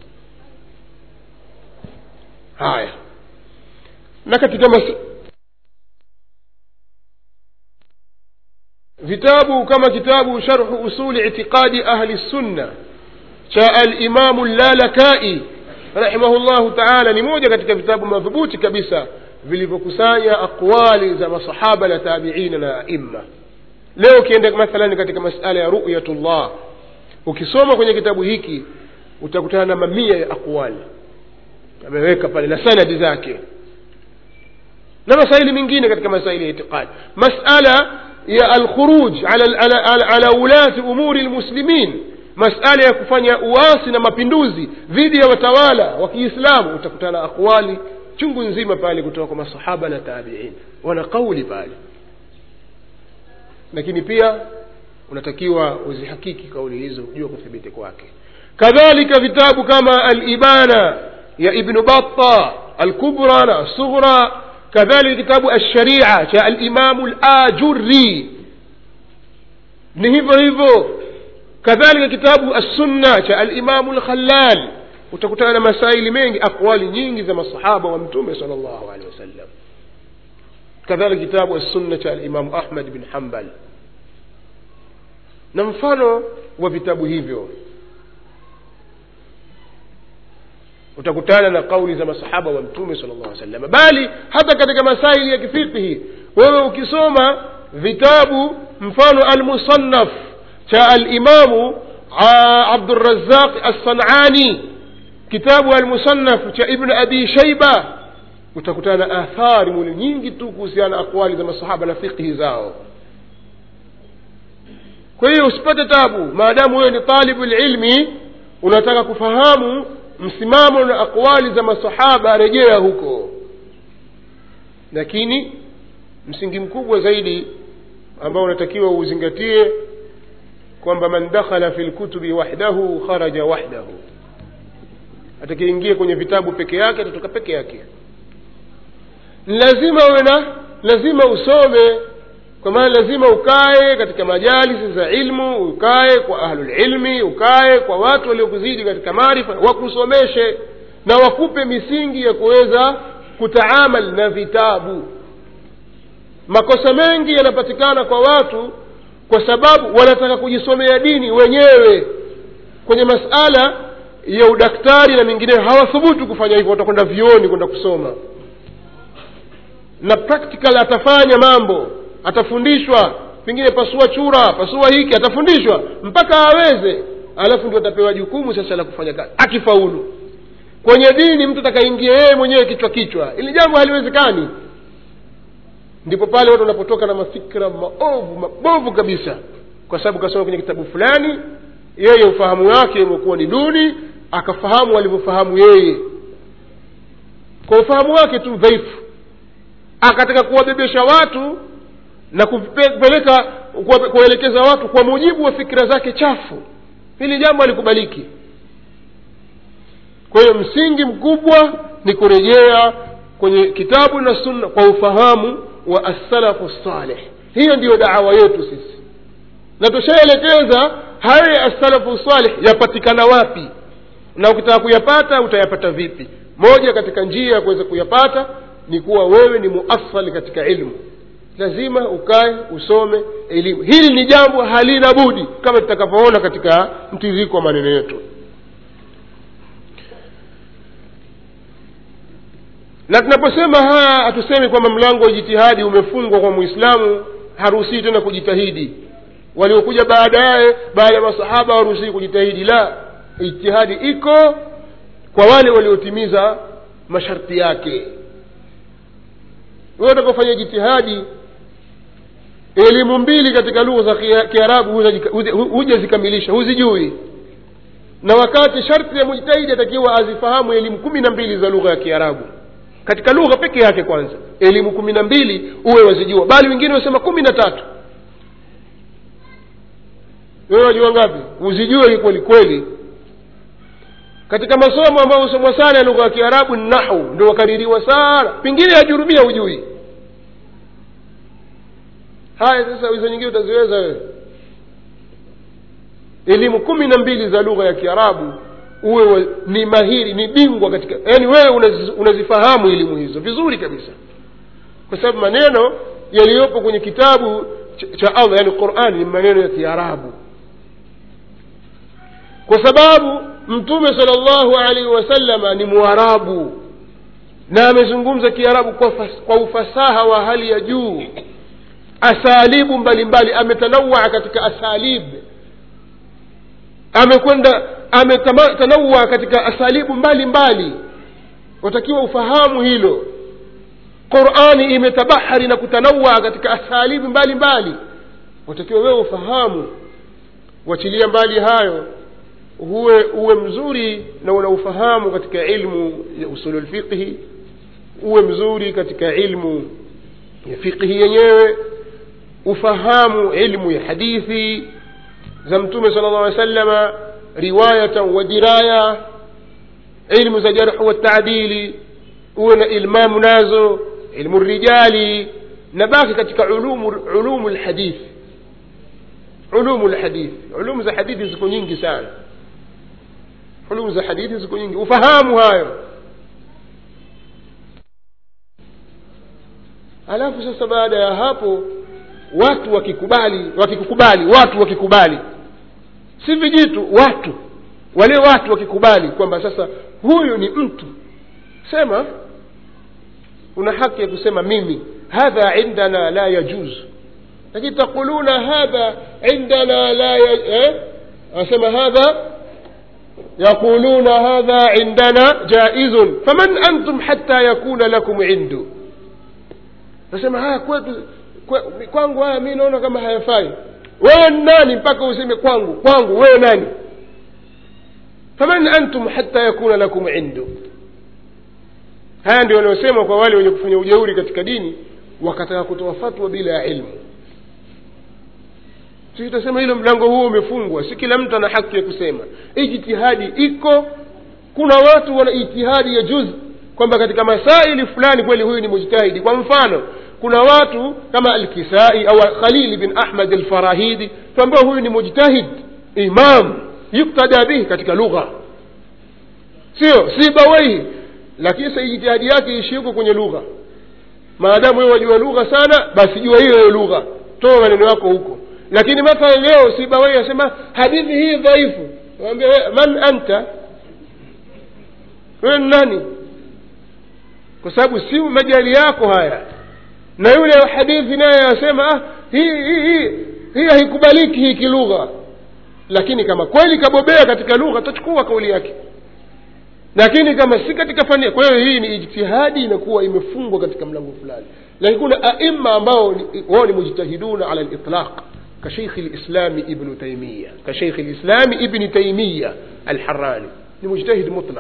haya na katika mas vitabu kama kitabu sharhu usuli itiqadi ahli sunna cha alimamu llalakai rahimahullahu taala ni moja katika vitabu madhubuti kabisa vilivyokusanya aqwali za masahaba na tabiina na aima leo ukienda mathalan katika masala ya ruyatullah ukisoma kwenye kitabu hiki utakutana na mamia ya aqwali ameweka pale na sanadi zake na masaili mengine katika masaili ya itiqadi masala ya alkhuruj ala, ala, ala, ala ulati umuri lmuslimin masala ya kufanya uasi na mapinduzi dhidi ya watawala wa kiislamu utakutana na aqwali chungu nzima pale kutoka kwa masahaba na tabiin wana kauli pale lakini pia unatakiwa uzihakiki kauli hizo jua kuthibiti kwake kadhalika vitabu kama alibana ya ibnu batta alkubra na alsughra kadhalika kitabu alsharia cha alimamu lajuri ni hivyo hivyo kadhalika kitabu assunna cha alimamu lkhalal utakutana na masaili mengi aqwali nyingi za masahaba wa mtume sal llahu alehi wasallam kadhalika kitabu assunna cha alimamu ahmad bin hambal na mfano wa vitabu hivyo utakutana na kauli za masahaba wa mtume sala llahu sallam bali hata katika masaili ya kifiqhi wewe ukisoma vitabu mfano almusannaf cha alimamu abdurazaq assanani kitabu almusannaf cha ibnu abi shaiba utakutana na athari muli nyingi tu kuhusiana na aqwali za masahaba na fiqhi zao kwa hiyo usipate tabu maadamu wewe ni talibu lilmi unataka kufahamu msimamo na aqwali za masahaba rejea huko lakini msingi mkubwa zaidi ambao unatakiwa uuzingatie kwamba man dakhala fi lkutubi wahdahu kharaja wahdahu atakiingia kwenye vitabu peke yake atatoka peke yake lazima uwe na lazima usome kwa maana lazima ukae katika majalisi za ilmu ukae kwa ahlulilmi ukae kwa watu waliokuzidi katika maarifa wakusomeshe na wakupe misingi ya kuweza kutaamal na vitabu makosa mengi yanapatikana kwa watu kwa sababu wanataka kujisomea dini wenyewe kwenye masala ya udaktari na mengineyo hawathubutu kufanya hivyo watakwenda vioni kwenda kusoma na practical atafanya mambo atafundishwa pengine pasua chura pasua hiki atafundishwa mpaka aweze alafu ndio atapewa jukumu sasa la kufanya kazi akifaulu kwenye dini mtu atakaingia yeye mwenyewe kichwa kichwa ili jambo haliwezekani ndipo pale watu wanapotoka na mafikira maovu mabovu kabisa kwa sababu kasoma kwenye kitabu fulani yeye ufahamu wake umekuwa ni duni akafahamu walivyofahamu yeye kwa ufahamu wake tu dhaifu akataka kuwabebesha watu na kupeleka kuwaelekeza watu kwa mujibu wa fikira zake chafu hili jambo halikubaliki kwa hiyo msingi mkubwa ni kurejea kwenye kitabu na sunna kwa ufahamu wa assalafu saleh hiyo ndiyo dawa yetu sisi na tushaelekeza hayo ya assalafu saleh yapatikana wapi na ukitaka kuyapata utayapata vipi moja katika njia ya kuweza kuyapata ni kuwa wewe ni muathali katika ilmu lazima ukae usome elimu hili ni jambo halina budi kama tutakavyoona katika mtiririko wa maneno yetu na tunaposema haya hatusemi kwamba mlango wa jitihadi umefungwa kwa mwislamu haruhusii tena kujitahidi waliokuja baadaye baada ya masahaba hawaruhusii kujitahidi la ijtihadi iko kwa wale waliotimiza masharti yake wewe utakofanya jitihadi elimu mbili katika lugha za kiarabu huja zikamilisha huzijui na wakati sharti ya mujtahidi atakiwa azifahamu elimu kumi na mbili za lugha ya kiarabu katika lugha peke yake kwanza elimu kumi na mbili uwe wazijua bali wengine wasema kumi na tatu wewe wajua ngapi uzijue kweli kweli katika masomo ambayo husomwa sana ya lugha ya kiarabu ni nahu ndio wakaririwa sana pengine yajurumia hujui haya sasa hizo nyingine utaziweza wewe elimu kumi na mbili za lugha ya kiarabu uwe ni mahiri ni bingwa katika yaani wewe unazi, unazifahamu elimu hizo vizuri kabisa kwa sababu maneno yaliyopo kwenye kitabu cha allah yani qurani ni maneno ya kiarabu kwa sababu mtume sala llahu alaihi wasalama ni mwarabu na amezungumza kiarabu kwa, fas, kwa ufasaha wa hali ya juu asalibu mbalimbali ametanawaa katika asalib amekwenda ametanawaa katika asalibu mbalimbali watakiwa ufahamu hilo qurani imetabahari na kutanawaa katika asalibu mbalimbali watakiwa wewe ufahamu wachilia mbali hayo huwe uwe mzuri na unaufahamu katika ilmu ya usulu lfiqhi uwe mzuri katika ilmu ya fiqhi yenyewe ufahamu ilmu ya hadithi za mtume sala llah alih sallama riwayatan wa diraya ilmu za jarhu watadili uwe na ilmamu nazo ilmu rijali na baki katika ulumu ulumu lhadithi ulumu lhadithi ulumu za hadithi ziko nyingi sana ulumu za hadithi ziko nyingi ufahamu hayo alafu sasa baada ya hapo watu wakikubali wakikukubali watu wakikubali si vijitu watu wale watu wakikubali kwamba sasa huyu ni mtu sema una haki ya kusema mimi hadha indana la yajuz lakini taquluna hadha indana la eh? asema hadha يقولون هذا عندنا جائز فمن أنتم حتى يكون لكم عنده nasema haya kwetu kwe, kwangu haya mi naona kama hayafai wewe nani mpaka useme kwangu kwangu wewe nani faman antum hata yakuna lakum indu haya ndio wanaosema kwa wale wenye kufanya ujeuri katika dini wakataka kutoa fatwa bila ya ilmu sisi tutasema hilo mlango huo umefungwa si kila mtu ana haki ya kusema ijtihadi iko kuna watu wana ijtihadi ya juzi kwamba katika masaili fulani kweli huyu ni mujtahidi kwa mfano kuna watu kama alkisai au khalil bin ahmad alfarahidi tuambia huyu ni mujtahid imam yuktada bihi katika lugha sio si bawaihi lakini sa ijtihadi yake ishi huko kwenye lugha maadamu wewe wajua lugha sana basi jua hiyo hiyo lugha toa maneno yako huko lakini mathalan leo si bawaihi asema hadithi hii dhaifu wambia man anta wewe ni nani kwa sababu si majali yako haya na yule hadithi naye asema ah, hii hii hii hii haikubaliki hii kilugha lakini kama kweli kabobea katika lugha tutachukua kauli yake lakini kama si katika fani kwa hiyo hii ni ijtihadi inakuwa imefungwa katika mlango fulani lakini kuna aima ambao ni- wao ni mujtahiduna ala litlaq كشيخ الإسلام ابن تيمية كشيخ الإسلام ابن تيمية الحراني لمجتهد مطلق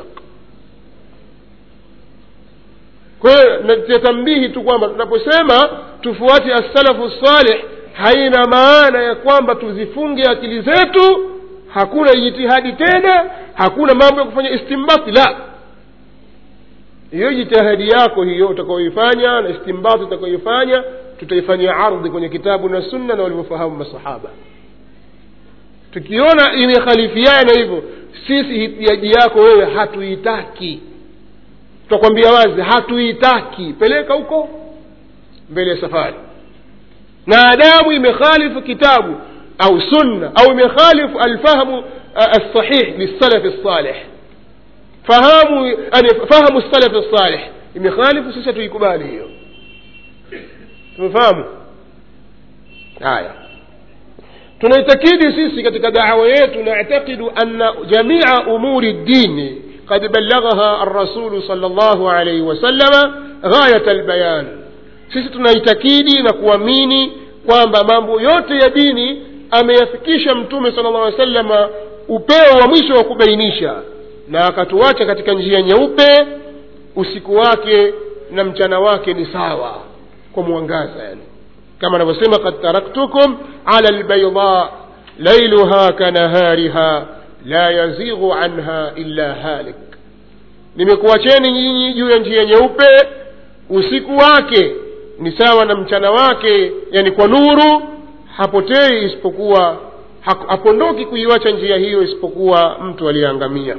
kwa hiyo natambihi tu kwamba tunaposema tufuate assalafu salih haina maana ya kwamba tuzifunge akili zetu hakuna jitihadi tena hakuna mambo ya kufanya istimbati la hiyo jitihadi yako hiyo utakaoifanya na istimbati utakaoifanya tutaifanyia ardhi kwenye kitabu na sunna na walivyofahamu masahaba tukiona imekhalifiana hivyo sisi hitiaji yako wewe hatuitaki tutakwambia wazi hatuitaki peleka huko mbele ya safari na adamu imekhalifu kitabu au sunna au imekhalifu alfahmu alsahih lissalafi lsalih fahamu yani fahamu salafi lsalih imekhalifu sisi hatuikubali hiyo tumefahamu haya tunaitakidi sisi katika dawa yetu naعtaqidu ana jamia umuri ddini قد بلغها الرسول صلى الله عليه وسلم غاية البيان sisi tunaitakidi na kuamini kwamba mambo yote ya dini ameyafikisha mtume sala llah alih sallama upeo wa mwisho wa kubainisha na akatuacha katika njia nyeupe usiku wake na mchana wake ni sawa kwa mwangaza yani kama anavyosema kad taraktukum ala lbaida lailuha kanahariha la yazighu anha illa halik nimekuacheni nyinyi juu ya njia nyeupe usiku wake ni sawa na mchana wake yani kwa nuru hapotei isipokuwa hapondoki kuiwacha njia hiyo isipokuwa mtu aliyeangamia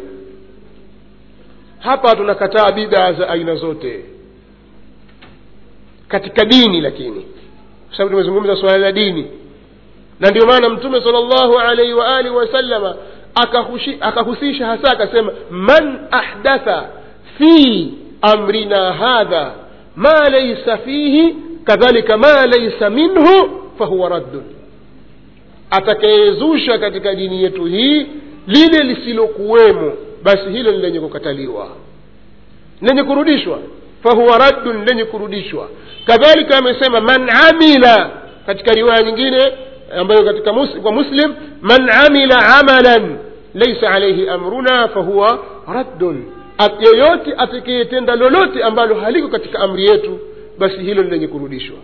hapa tunakataa bidaa za aina zote katika dini lakini kwa sababu tumezungumza suala la dini na ndio maana mtume sala llahu alaihi waalihi wasallama akahusisha hasa akasema man ahdatha fi amrina hadha ma laisa fihi kadhalika ma laisa minhu fahuwa raddun atakayezusha katika dini yetu hii lile lisilokuwemo basi hilo ni lenye kukataliwa lenye kurudishwa fahuwa raddun lenye kurudishwa kadhalika amesema man amila katika riwaya nyingine ambayo katika mus, kwa muslim man amila amalan laisa alaihi amruna fahuwa raddun yeyote atakayetenda lolote ambalo haliko katika amri yetu basi hilo ni lenye kurudishwa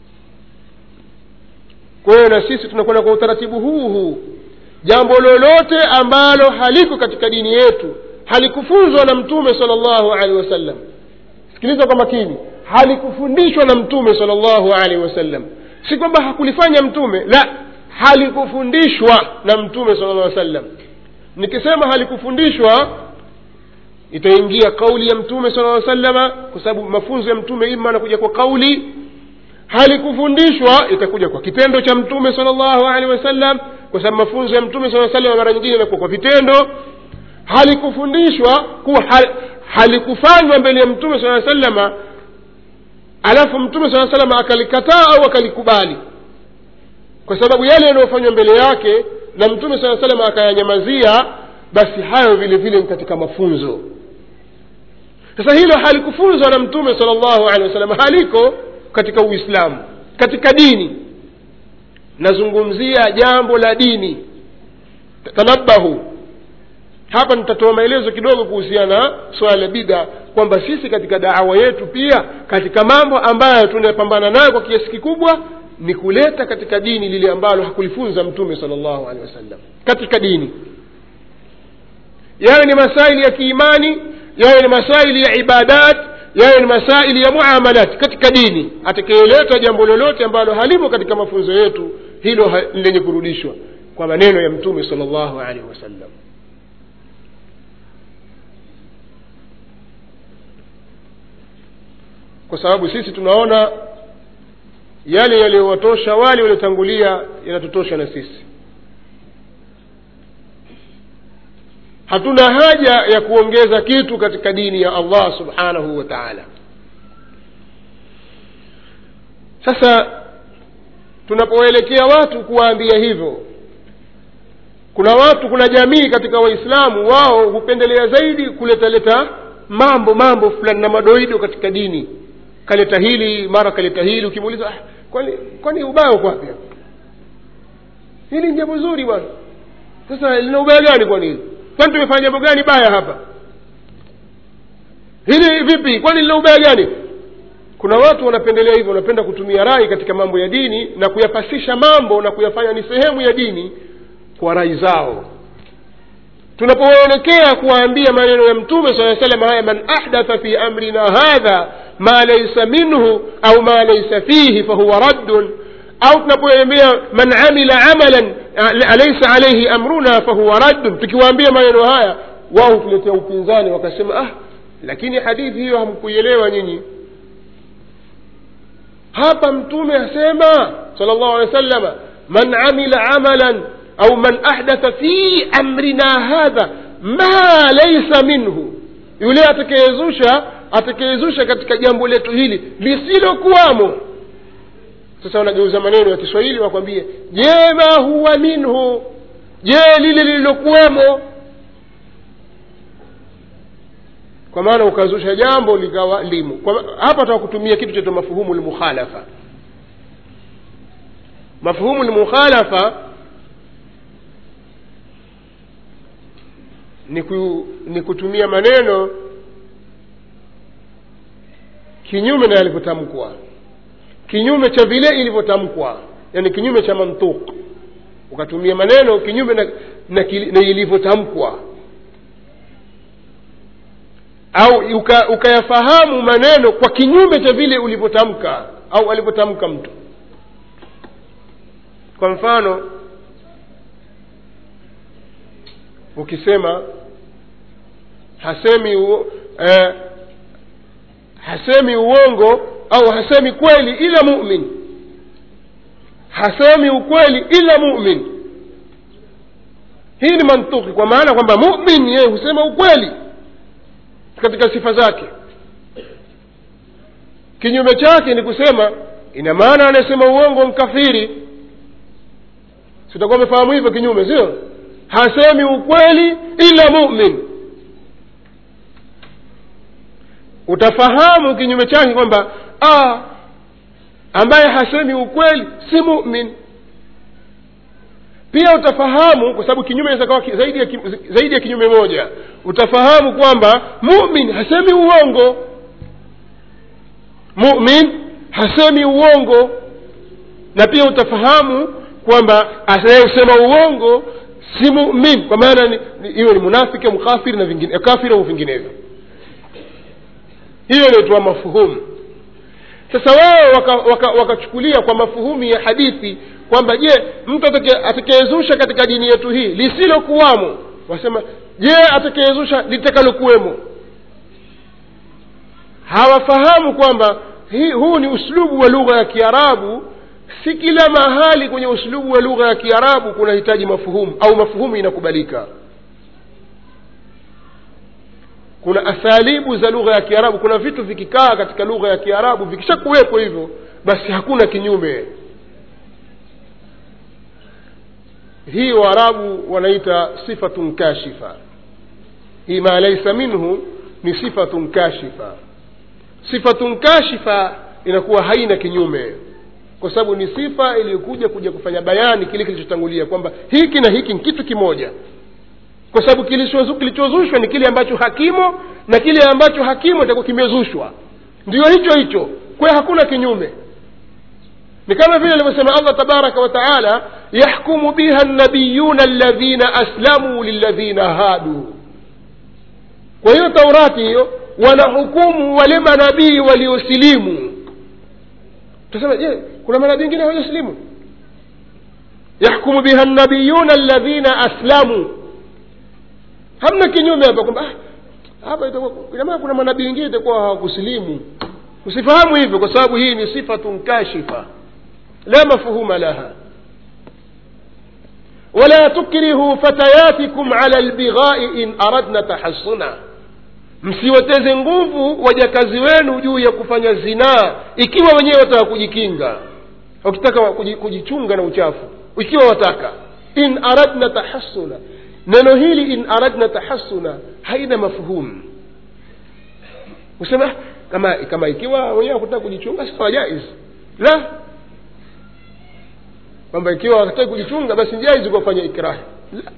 kwa hiyo na sisi tunakwenda kwa utaratibu huu huu jambo lolote ambalo haliko katika dini yetu halikufunzwa na mtume sala llahu alehi wasallam sikiliza kwa makini halikufundishwa na mtume sala llahu alehi wasallam si kwamba hakulifanya mtume la halikufundishwa na mtume sala llah sallam nikisema halikufundishwa itaingia kauli ya mtume sala lla salama kwa sababu mafunzo ya mtume ima anakuja kwa kauli halikufundishwa itakuja kwa kitendo cha mtume sala llahu alehi wasallam kwa sababu mafunzo ya mtume saa salama mara nyingine inakuwa kwa vitendo halikufundishwa kuwa hal, halikufanywa mbele ya mtume saa salama alafu mtume saa salama akalikataa au akalikubali kwa sababu yale yanayofanywa mbele yake na mtume saa salama akayanyamazia basi hayo vile vile ni katika mafunzo sasa hilo halikufunzwa na mtume sala llahu alehi wasallam haliko katika uislamu katika dini nazungumzia jambo la dini tanabahu hapa nitatoa maelezo kidogo kuhusiana na swala la bida kwamba sisi katika daawa yetu pia katika mambo ambayo tunapambana nayo kwa kiasi kikubwa ni kuleta katika dini lile ambalo hakulifunza mtume sala llahu alehi wasallam katika dini yawe ni masaili ya kiimani yawe ni masaili ya ibadat yawe ni masaili ya muamalat katika dini atakayeleta jambo lolote ambalo halimo katika mafunzo yetu hilo ha, lenye kurudishwa kwa maneno ya mtume sala llahu alehi wasallam kwa sababu sisi tunaona yale yaliyowatosha wale waliotangulia yanatutosha na sisi hatuna haja ya kuongeza kitu katika dini ya allah subhanahu wa taala sasa tunapoelekea watu kuwaambia hivyo kuna watu kuna jamii katika waislamu wao hupendelea zaidi kuletaleta mambo mambo fulani na madoido katika dini kaleta hili mara kaleta hili ukimuuliza ah, kwani kwani ubaya uko wapi hapa? hili ni jambo zuri bwana sasa lina ubaya gani kwani hili kwani tumefanya jambo gani baya hapa hili vipi kwani lina ubaya gani kuna watu wanapendelea hivyo wanapenda kutumia rai katika mambo ya dini na kuyapasisha mambo na kuyafanya ni sehemu ya dini kwa rai zao tunapoelekea kuwaambia maneno ya mtume saa salam haya man ahdatha fi amrina hadha ma laisa minhu au ma laisa fihi fahuwa raddun au tunapoambia man amila amalan laisa alaihi amruna fahuwa raddun tukiwaambia maneno haya wao hutuletea upinzani wakasema ah lakini hadithi hiyo hamkuielewa nyinyi hapa mtume asema sal llahu alehi wa sallama man amila amalan au man ahdatha fi amrina hadha ma laisa minhu yule atakayezusha atakayezusha katika jambo letu hili lisilokuwamo sasa wanageuza maneno ya kiswahili wakwambie je ma huwa minhu je lile lililokuwemo kwa maana ukazusha jambo likawa limo kwa, hapa taka kutumia kitu chaitwa mafuhumu lmukhalafa mafuhumu lmukhalafa ni, ku, ni kutumia maneno kinyume na yalivyotamkwa kinyume cha vile ilivyotamkwa yani kinyume cha mantuk ukatumia maneno kinyume na, na, na ilivyotamkwa au uka, ukayafahamu maneno kwa kinyume cha vile ulivyotamka au alivyotamka mtu kwa mfano ukisema hasemi u, eh, hasemi uongo au hasemi kweli ila mumin hasemi ukweli ila mumin hii ni mantuki kwa maana kwamba mumin yeye husema ukweli katika sifa zake kinyume chake ni kusema ina maana anasema uongo mkafiri sitakuwa amefahamu hivyo kinyume sio hasemi ukweli ila mumin utafahamu kinyume chake kwamba ah, ambaye hasemi ukweli si mumin pia utafahamu kwa sababu kinyume inaweza kawa zaidi ya, zaidi ya kinyume moja utafahamu kwamba mumin hasemi uongo mumin hasemi uongo na pia utafahamu kwamba anayesema uongo si mumin kwa maana iwe ni munafiki au mkafiri na vingine kafiri au vinginevyo hiyo inaitwa mafuhumu sasa wao wakachukulia waka, waka kwa mafuhumu ya hadithi kwamba je mtu atakayezusha katika dini yetu hii lisilokuwamo wasema je atakayezusha litakalokuwemo hawafahamu kwamba huu ni uslubu wa lugha ya kiarabu si kila mahali kwenye uslubu wa lugha ya kiarabu kunahitaji mafuhumu au mafuhumu inakubalika kuna athalibu za lugha ya kiarabu kuna vitu vikikaa katika lugha ya kiarabu vikishakuwepo hivyo basi hakuna kinyume hii waarabu wanaita sifatun kashifa hii ma laisa minhu ni sifatun kashifa sifatun kashifa inakuwa haina kinyume kwa sababu ni sifa iliyokuja kuja kufanya bayani kile kilichotangulia kwamba hiki na hiki ni kitu kimoja kwa sababu kilichozushwa ni kile ambacho hakimo na kile ambacho hakimo itakuwa kimezushwa ndio hicho hicho kwa hakuna kinyume ni kama vile alivyosema allah tabaraka wa taala yahkumu biha nabiyuna alladhina aslamuu lilladhina hadu kwa hiyo taurati hiyo wanahukumu wale manabii waliosilimu tasema je kuna manabii wengine waliosilimu yahkumu biha nabiyuna alladhina aslamuu hamna kinyume hapa kwamba hapa inamaana kuna manabii wengine itakuwa hawakusilimu usifahamu hivyo kwa sababu hii ni sifatun kashifa la mafhuma laha ولا تكرهوا فتياتكم على البغاء إن أردنا تحصنا msiwateze nguvu wajakazi wenu juu ya kufanya zinaa ikiwa wenyewe wataka kujikinga wakitaka kujichunga na uchafu ikiwa wataka in aradna tahassuna neno hili in aradna tahassuna haina mafhumu usema kama kama ikiwa wenyewe wakutaka kujichunga sawa jaiz la kwamba ikiwa wakataka kujichunga basi jaizi kufanya ikrahi la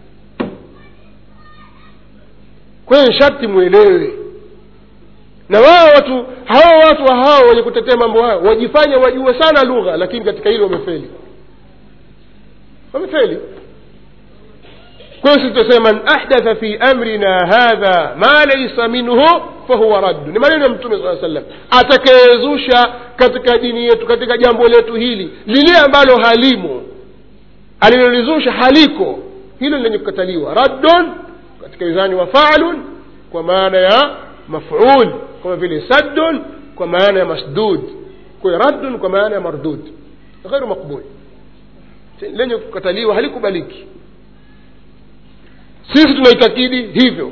kwa hiyo sharti mwelewe na wao watu hao watu hao wenye kutetea mambo hayo wajifanya wajue sana lugha lakini katika hili wamefeli wamefeli kwa hiyo sisi tunasema man ahdatha fi amrina hadha ma laisa minhu fahuwa raddu ni maneno ya mtume saa sallam atakayezusha katika dini yetu katika jambo letu hili lile ambalo halimo alilolizusha haliko hilo lenye kukataliwa raddun katika wizani wa faalun kwa maana ya maful kama vile saddun kwa maana ya masdud kwa hiyo raddun kwa maana ya mardud ghairu maqbul lenye kukataliwa halikubaliki sisi tunaitakidi hivyo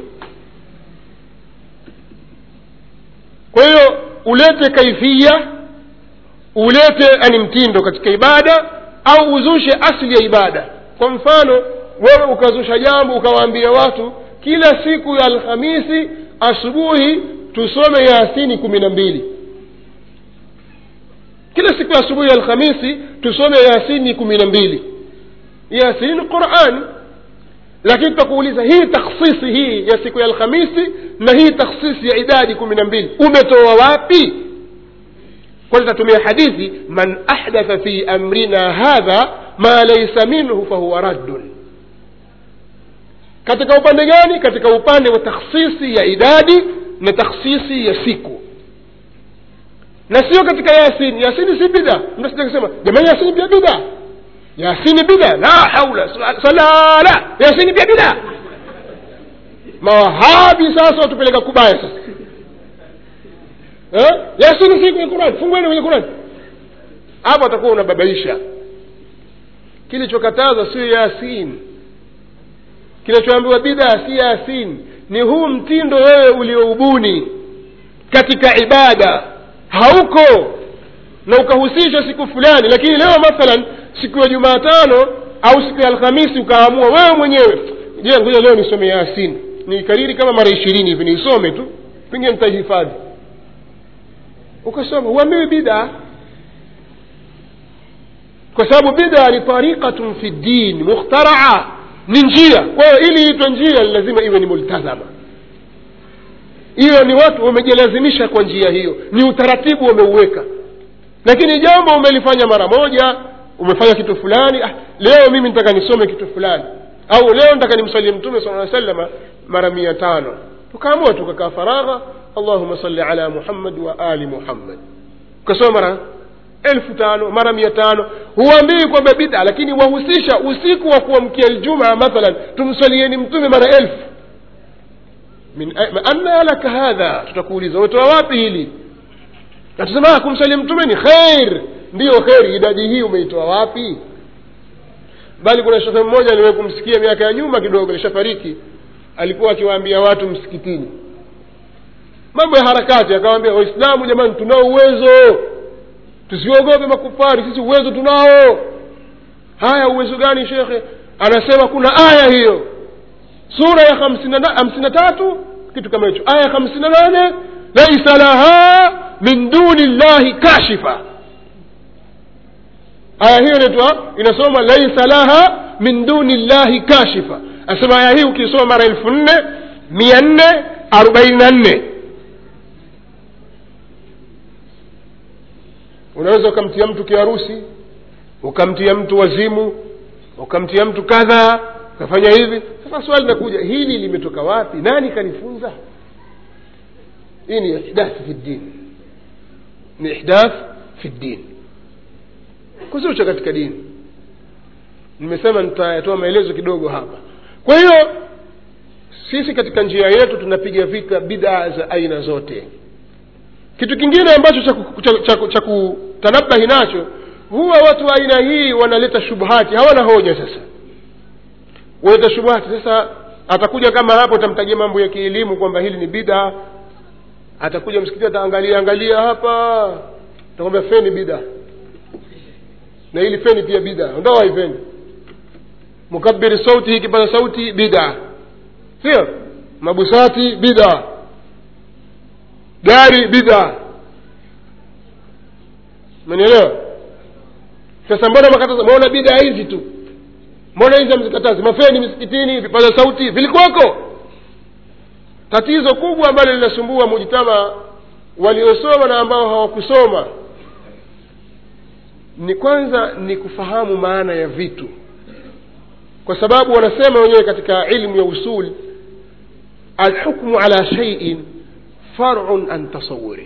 kwa hiyo ulete kaifia ulete ani mtindo katika ibada au uzushe asli ya ibada kwa mfano wewe ukazusha jambo ukawaambia watu kila siku ya alhamisi asubuhi tusome yasini kumi na mbili kila siku ya asubuhi ya alhamisi tusome yasini kumi na mbili yasini qurani lakini tutakuuliza hii takhsisi hii ya siku ya alhamisi na hii takhsisi ya idadi kumi na mbili umetoa wapi kwanza tatumia hadithi man ahdatha fi amrina hadha ma laisa minhu fahuwa raddun katika upande gani katika upande wa takhsisi ya idadi na takhsisi ya siku na sio katika yasini yasini si bida mnasija kusema jamani yasini pia bida yasini bida la haula salala yasini pia bida mawahabi sasa watupeleka kubaya sasa eh? yasini si kwenye qurani fungueni kwenye qurani hapo atakuwa unababaisha kilichokataza sio yasin kinachoambiwa bida si yasin ni huu mtindo wewe ulioubuni katika ibada hauko na ukahusisha siku fulani lakini leo mathalan siku ya jumatano au siku ya alhamisi ukaamua wewe mwenyewe je ngoja leo nisome yasin niikariri kama mara ishirini hivi niisome tu pengine nitaihifadhi ukasoma huambiwi bida kwa sababu bida ni tariqatun fi ddin mukhtaraa ni njia kwa hiyo ili iitwe njia lazima iwe ni multazama hiyo ni watu wamejilazimisha kwa njia hiyo ni utaratibu wameuweka lakini jambo umelifanya mara moja umefanya kitu fulani ah, leo mimi nitaka nisome kitu fulani au leo nitaka nimsalie mtume sala salama mara mia tano tukaamua tukakaa faragha allahuma salli ala muhammad wa ali muhammad ukasoma mara elfu tano mara mia tano huambii kwamba bida lakini wahusisha usiku wa kuamkia ljumaa mathalan tumsalieni mtume mara elfu min anna laka hadha tutakuuliza umetoa wapi hili natusema kumsalia mtume ni kheir ndiyo kheri idadi hii umeitoa wapi bali kuna shekhe mmoja aliwahi kumsikia miaka ya nyuma kidogo alishafariki alikuwa akiwaambia watu msikitini mambo ya harakati akawaambia waislamu jamani tunao uwezo tusiogope makufari sisi uwezo tunao haya uwezo gani shekhe anasema kuna aya hiyo sura ya hamsini na tatu kitu kama hicho aya hamsini na nane laisa laha min duni llahi kashifa aya hiyo inaitwa inasoma laisa laha min duni llahi kashifa anasema aya hii ukisoma mara elfu nne mia nne arobaini na nne unaweza ukamtia mtu kiharusi ukamtia mtu wazimu ukamtia mtu kadhaa ukafanya hivi sasa swali linakuja hili limetoka wapi nani kanifunza hii ni ihdath fi ddin ni ihdath fi ddin kuzusha katika dini nimesema nitayatoa maelezo kidogo hapa kwa hiyo sisi katika njia yetu tunapiga vita bidaa za aina zote kitu kingine ambacho cha kutanabahi nacho huwa watu wa aina hii wanaleta shubuhati hawana hoja sasa waleta shubuhati sasa atakuja kama hapo utamtajia mambo ya kielimu kwamba hili ni bida atakuja msikiti ataangalia angalia hapa atakwambia feni bida na hili feni pia bida ondoa hii feni mukabiri sauti hii kipaza sauti bida sio mabusati bida gari bida umenielewa sasa mbona makataza mbona bida hizi tu mbona hizi hamzikatazi mafeni misikitini vipaza sauti vilikuwako tatizo kubwa ambalo linasumbua mujitama waliosoma na ambao hawakusoma ni kwanza ni kufahamu maana ya vitu kwa sababu wanasema wenyewe katika ilmu ya usul alhukmu ala shaiin farun an tasawuri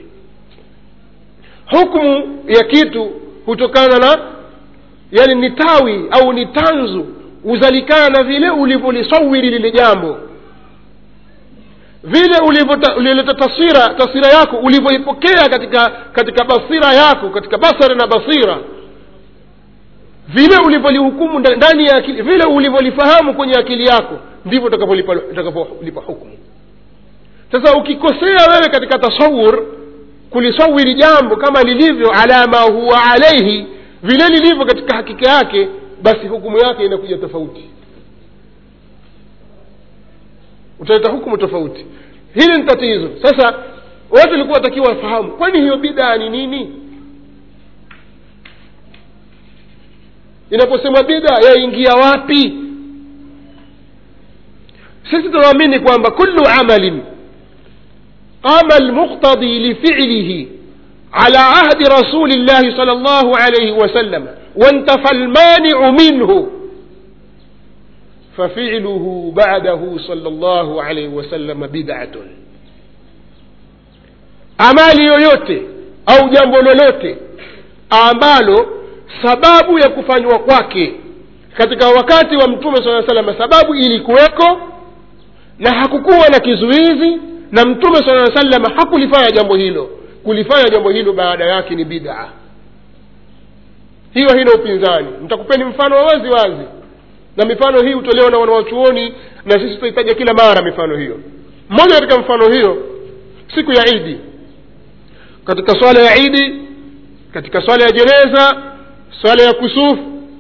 hukmu ya kitu hutokana na yani ni tawi au ni tanzu huzalikana na vile ulivyolisawiri lile jambo vile ulivyoleta taswira taswira yako ulivyoipokea katika katika basira yako katika basara na basira vile ulivyolihukumu ndani ya akili vile ulivyolifahamu kwenye akili yako ndivyo utakapolipa hukumu sasa ukikosea wewe katika tasawur kulisawiri jambo kama lilivyo ala ma huwa alaihi vile lilivyo katika hakika yake basi hukumu yake inakuja tofauti utaleta hukumu tofauti hili ni tatizo sasa watu walikuwa watakiwa wafahamu kwani hiyo bidaa ni nini inaposema bida yaingia wapi sisi tunaamini kwamba kullu amalin qama almuqtadi lifilihi على عهد رسول الله صلى الله عليه وسلم وانتفى المانع منه ففعله بعده صلى الله عليه وسلم بدعة amali yoyote au jambo lolote ambalo sababu ya kufanywa kwake katika wakati wa mtume saa salama sababu ilikuweko na hakukuwa na kizuizi na mtume saa salama hakulifanya jambo hilo kulifanya jambo hilo baada yake ni bidaa hiyo haina upinzani nitakupeni mfano wa wazi wazi na mifano hii hutolewa na wanawachuoni na sisi tutahitaja kila mara mifano hiyo mmoja katika mfano hiyo siku ya idi katika swala ya idi katika swala ya jeneza swala ya kusufu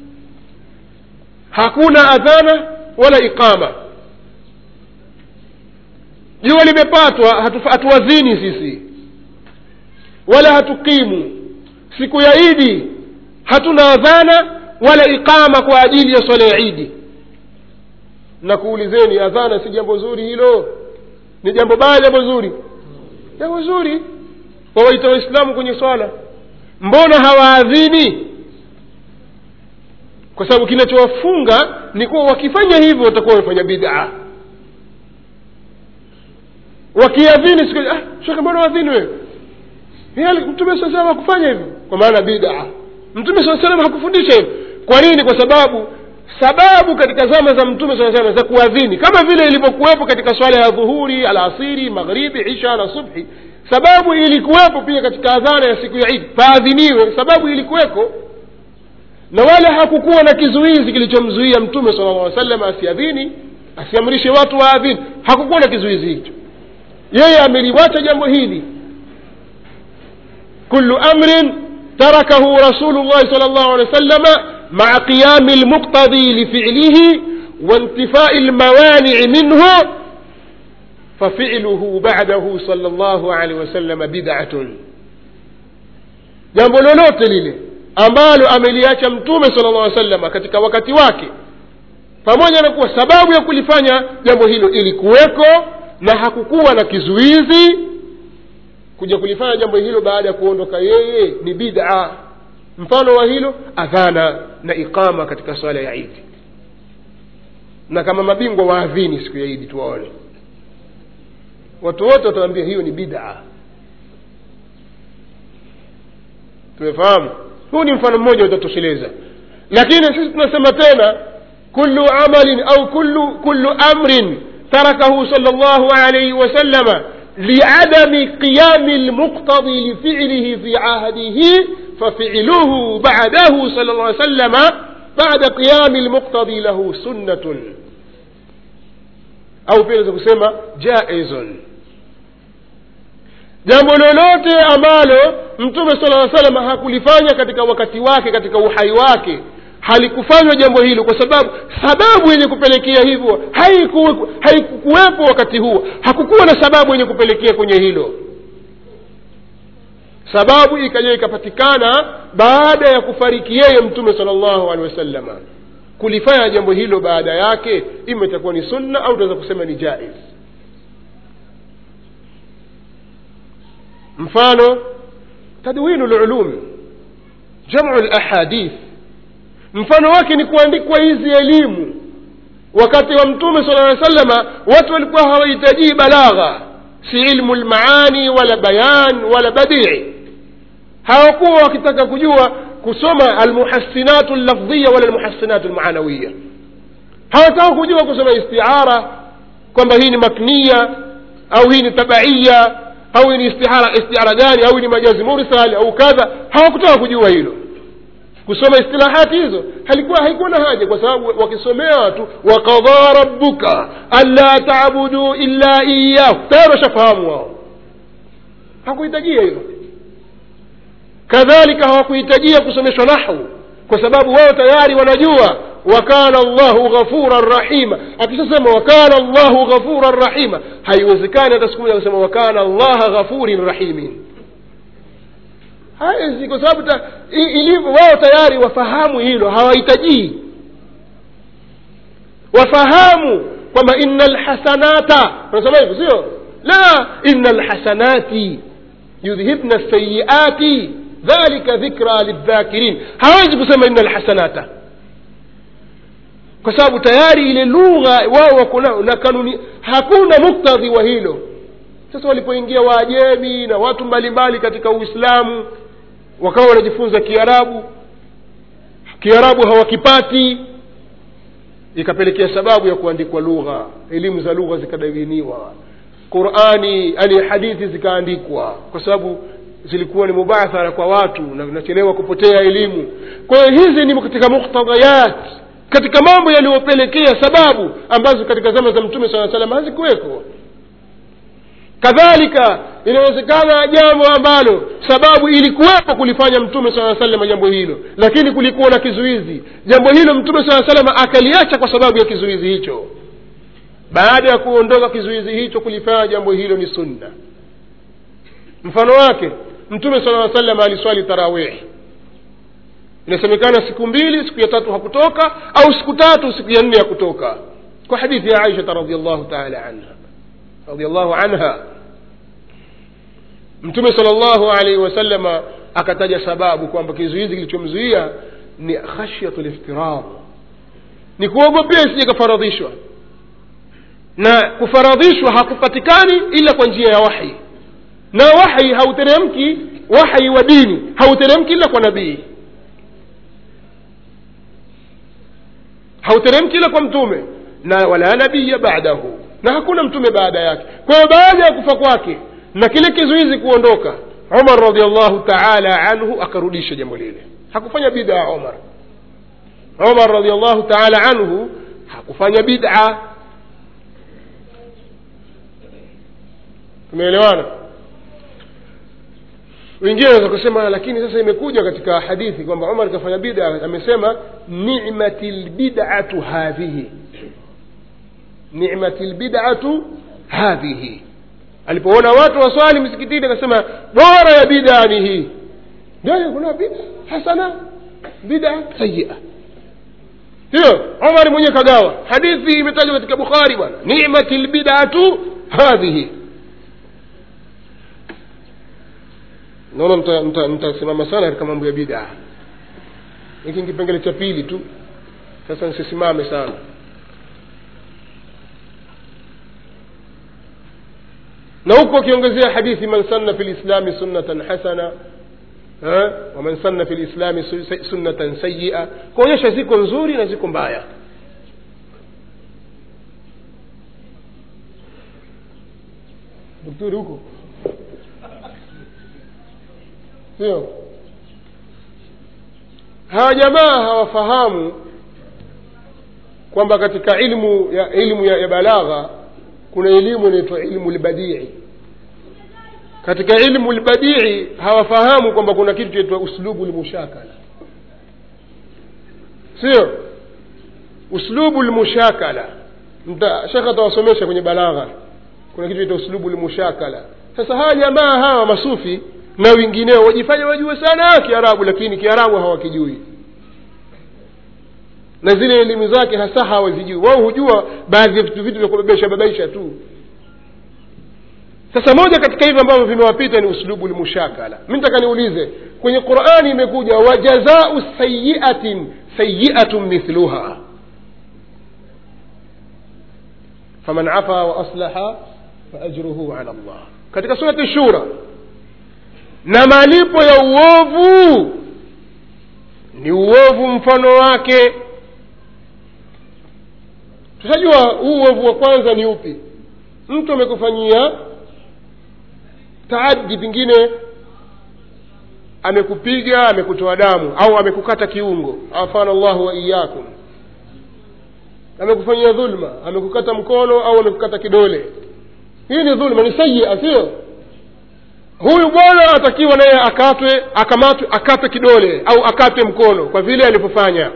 hakuna adhana wala iqama jua limepatwa hatuwadhini hatu sisi wala hatukimu siku ya idi hatuna adhana wala iqama kwa ajili ya swala ya idi na kuulizeni adhana si jambo zuri hilo ni jambo baya jambo zuri jambo zuri wawaita waislamu kwenye swala mbona hawaadhini kwa sababu kinachowafunga ni kuwa wakifanya hivyo watakuwa wamefanya bidaa wakiadhini siku ah, shekhe mbona wadhini wewe mtume saa salam hakufanya hivyo kwa maana bidaa mtume saa salam hakufundisha hivyo kwa nini kwa sababu sababu katika zama za mtume saa salam za kuadhini kama vile ilivyokuwepo katika swala ya dhuhuri alasiri maghribi isha na subhi sababu ilikuwepo pia katika adhana ya siku ya idi paadhiniwe sababu ilikuweko na wala hakukuwa na kizuizi kilichomzuia mtume sala llah salam asiadhini asiamrishe watu waadhini hakukuwa na kizuizi hicho yeye ameliwacha jambo hili kullu amrin tarakahu rasulu llahi sal llahu alehi wa sallama maa qiyami lmuqtadi lifilihi وانتفاء الموانع منه ففعله بعده صلى الله عليه وسلم بدعة jambo lolote lile ambalo ameliacha mtume sala llah salama katika wakati wake pamoja na kuwa sababu ya kulifanya jambo hilo ilikuweko na hakukuwa na kizuizi kuja kulifanya jambo hilo baada ya kuondoka yeye ni bid'a mfano wa hilo adhana na iqama katika swala ya idi na kama mabingwa waadhini siku ya idi tuwaone watu wote watawambia hiyo ni bid'a tumefahamu huu ni mfano mmoja utatosheleza lakini sisi tunasema tena kullu amalin au kullu kullu amrin tarakahu sal llahu alaihi wasallama liadami qiyami lmuqtadi lifilihi fi ahdihi fafiluhu badahu sal llah sallama bada qiyami lmuqtadi lahu sunnatun au pia naweza kusema jaizun jambo lolote ambalo mtume sala aa salam hakulifanya katika wakati wake katika uhai wake halikufanywa jambo hilo kwa sababu sababu yenye kupelekea hivyo haikuwepo haikukuwepo wakati huo hakukuwa na sababu yenye kupelekea kwenye hilo sababu ikaja ikapatikana baada ya kufariki yeye mtume sala llahu alehi wasalama kulifanya jambo hilo baada yake ima itakuwa ni sunna au tunaweza kusema ni jaiz mfano tadwinu lulum jamu lahadith mfano wake ni kuandikwa hizi elimu wakati wa mtume sala aa salama watu walikuwa hawahitajii balagha si ilmu lmaani wala bayan wala badii hawakuwa wakitaka kujua kusoma almuhassinatu llafdhiya wala almuhassinatu lmaanawiya hawataka kujua kusoma istiara kwamba hii ni makniya au hii ni tabaiya au hii ni istihara istiara gani au hii ni majazi mursal au kadha hawakutaka kujua hilo kusoma istilahati hizo halikuwa haikuwa na haja kwa sababu wakisomea watu wakadha rabbuka anla tabudu illa iyahu tayari washafahamu wao hakuhitajia hilo kadhalika hawakuhitajia kusomeshwa nahwu kwa sababu wao tayari wanajua wakana llahu ghafuran rahima akishasema wakana llahu ghafuran rahima haiwezekani hata siku moja kusema wakana llaha ghafurin rahimin hawezi kwa sababu ilivyo wao tayari wafahamu hilo hawahitajii wafahamu kwamba ina lhasanata unasema hivyo sio la ina lhasanati yudhhibna sayiati dhalika dhikra lildhakirin hawezi kusema ina lhasanata kwa sababu tayari ile lugha wao wako nao na kanuni hakuna muktadhi wa hilo sasa walipoingia waajemi na watu mbalimbali katika uislamu wakawa wanajifunza kiarabu kiarabu hawakipati ikapelekea sababu ya kuandikwa lugha elimu za lugha zikadawiniwa qurani yani hadithi zikaandikwa kwa sababu zilikuwa ni mubathara kwa watu na zinachelewa kupotea elimu kwa hiyo hizi ni katika muktadhayat katika mambo yaliyopelekea sababu ambazo katika zama za mtume saa salam hazikuweko kadhalika inawezekana jambo ambalo sababu ilikuwepo kulifanya mtume saa salama jambo hilo lakini kulikuwa na kizuizi jambo hilo mtume saa salama akaliacha kwa sababu ya kizuizi hicho baada ya kuondoka kizuizi hicho kulifanya jambo hilo ni sunna mfano wake mtume sala salama aliswali tarawihi inasemekana siku mbili siku ya tatu hakutoka au siku tatu siku ya nne hakutoka kwa hadithi ya aishata radiallahu taala anha radiallahu anha mtume sala llahu alaihi wasalama akataja sababu kwamba kizuizi kilichomzuia ni khashyatu liftirar ni kuogopea isije kafaradhishwa na kufaradhishwa hakupatikani ila kwa njia ya wahi na wahi hauteremki wahi wa dini hauteremki ila kwa nabii hauteremki ila kwa mtume na wala nabiya badahu na hakuna mtume baada yake kwa hiyo baada ya kufa kwake na kile kizuizi kuondoka umar radiallahu taala anhu akarudisha jambo lile hakufanya bida umar umar radiallahu taala anhu hakufanya bida tumeelewana wengine wanaweza kusema lakini sasa imekuja katika hadithi kwamba umar kafanya bida amesema nimati lbidatu hadhihi nimati lbidatu hadhihi alipoona watu waswali msikitini akasema bora ya bidaa ni hii ndio kuna bida hasana bida sayia hiyo umar mwenyewe kagawa hadithi imetajwa katika bukhari bwana nimati lbidatu hadhihi naona mtasimama sana katika mambo ya bidaa hiki ni kipengele cha pili tu sasa nsisimame sana na huko akiongezea hadithi man sanna fi lislami sunnatan hasana waman sanna fi lislami sunnatan sayia kuonyesha ziko nzuri na ziko mbaya daktari huko sio hawa jamaa hawafahamu kwamba katika ilmu ya ilmu ya, ya balagha kuna elimu inaitwa ilmu lbadii katika ilmu lbadii hawafahamu kwamba kuna kitu chaitwa uslubu lmushakala sio uslubu lmushakala shekhe atawasomesha kwenye balagha kuna kitu ita uslubu lmushakala sasa hawa jamaa hawa masufi na wengineo wajifanya wajue sana kiarabu lakini kiarabu hawakijui na zile elimu zake hasa hawazijui wao hujua baadhi ya vitu vitu vya kubebesha babaisha tu sasa moja katika hivyo ambavyo vimewapita ni uslubu lmushakala mi nataka niulize kwenye qurani imekuja wajazau sayiatin sayiatun mithluha faman afa waaslaha faajruhu ala llah katika surati shura na malipo ya uovu ni uovu mfano wake tushajua huu uovu wa kwanza ni upi mtu amekufanyia taadi pengine amekupiga amekutoa damu au amekukata kiungo afana llahu wa iyakum amekufanyia dhulma amekukata mkono au amekukata kidole hii ni dhulma ni sayia sio huyu bwana atakiwa naye akatwe akamatwe akatwe kidole au akatwe mkono kwa vile alivyofanya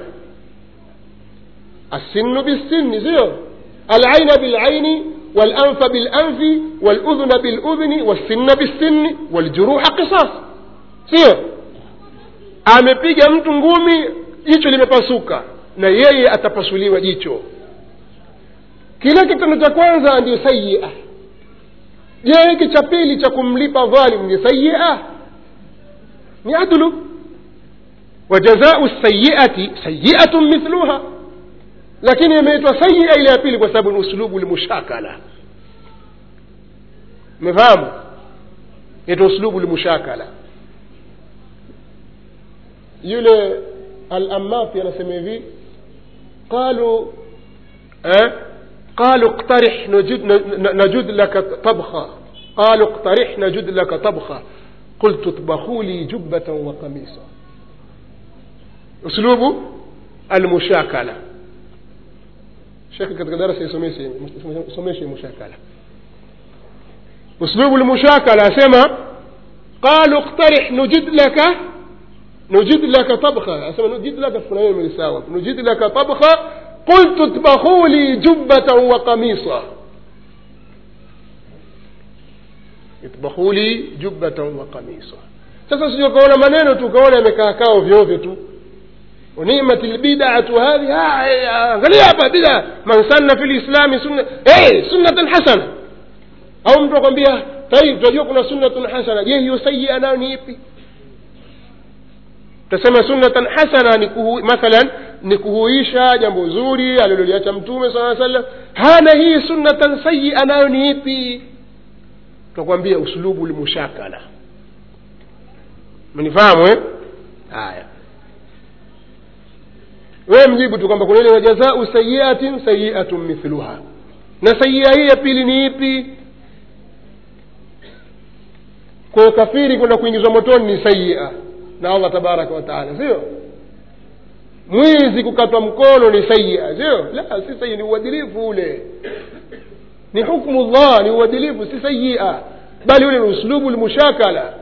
السن بالسن سيو العين بالعين والأنف بالأنف والأذن بالأذن والسن بالسن والجروح قصاص sio amepiga mtu ngumi jicho limepasuka na yeye atapasuliwa jicho kile kitendo cha kwanza ndio sayia je hiki cha pili cha kumlipa dhalim ni sayia ni adlu wajazau sayiati sayiatun mithluha lakini imeitwa sayia ile ya pili kwa sababu ni uslubu lmushakala umefahamu inaitwa uslubu lmushakala yule alamafi anasema hivi qalu eh? قالوا اقترح نجد, نجد لك طبخة قالوا اقترح نجد لك طبخة قلت اطبخوا لي جبة وقميصا اسلوب المشاكلة شكل katika darasa isomeshe mushakala اسلوب المشاكلة asema قالوا اقترح نجد لك نجد لك طبخة asema نجد لك kuna neno melisawa نجد لك طبخة قلت اطبخوا لي جبة وقميصا اطبخوا لي جبة وقميصا sasa sio kaona maneno tu kaona yamekaa kaa ovyo ovyo tu ونعمة البدعة هذه angalia hapa bid'a man sanna fi lislami sunna eh sunnatan hasana au mtu akwambia tayib tunajua kuna sunnatun hasana je hiyo sayyi'a nayo ni ipi tasema sunnatan hasana ni kuhu, mathalan ni kuhuisha jambo zuri aliloliacha mtume saa sallam hana hii sunnatan sayia nayo ni ipi tutakwambia uslubu lmushakala mnifahamu eh? haya wewe mjibu tu kwamba kuna ile wajazau sayiatin sayiatun mithluha na sayia hii ya pili ni ipi kwa kafiri kwenda kuingizwa motoni ni sayia na allah tabaraka wataala sio mwizi kukatwa mkono ni sayia sio la si sayia ni uadilifu ule ni hukmu llah ni uadilifu si sayia bali ule ni uslubu lmushakala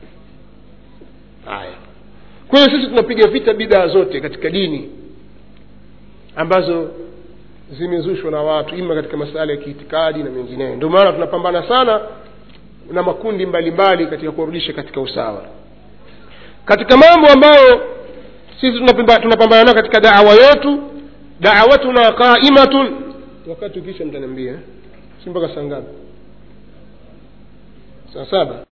haya kwa hiyo sisi tunapiga vita bidhaa zote katika dini ambazo zimezushwa na watu ima katika masala ya kiitikadi na mengineyo ndio maana tunapambana sana na makundi mbalimbali mbali katika kurudisha katika usawa katika mambo ambayo sisi tunapambana nayo katika dawa yetu dawatuna qaimatun wakati ukisha mtaniambia si mpaka saa ngapi saa saba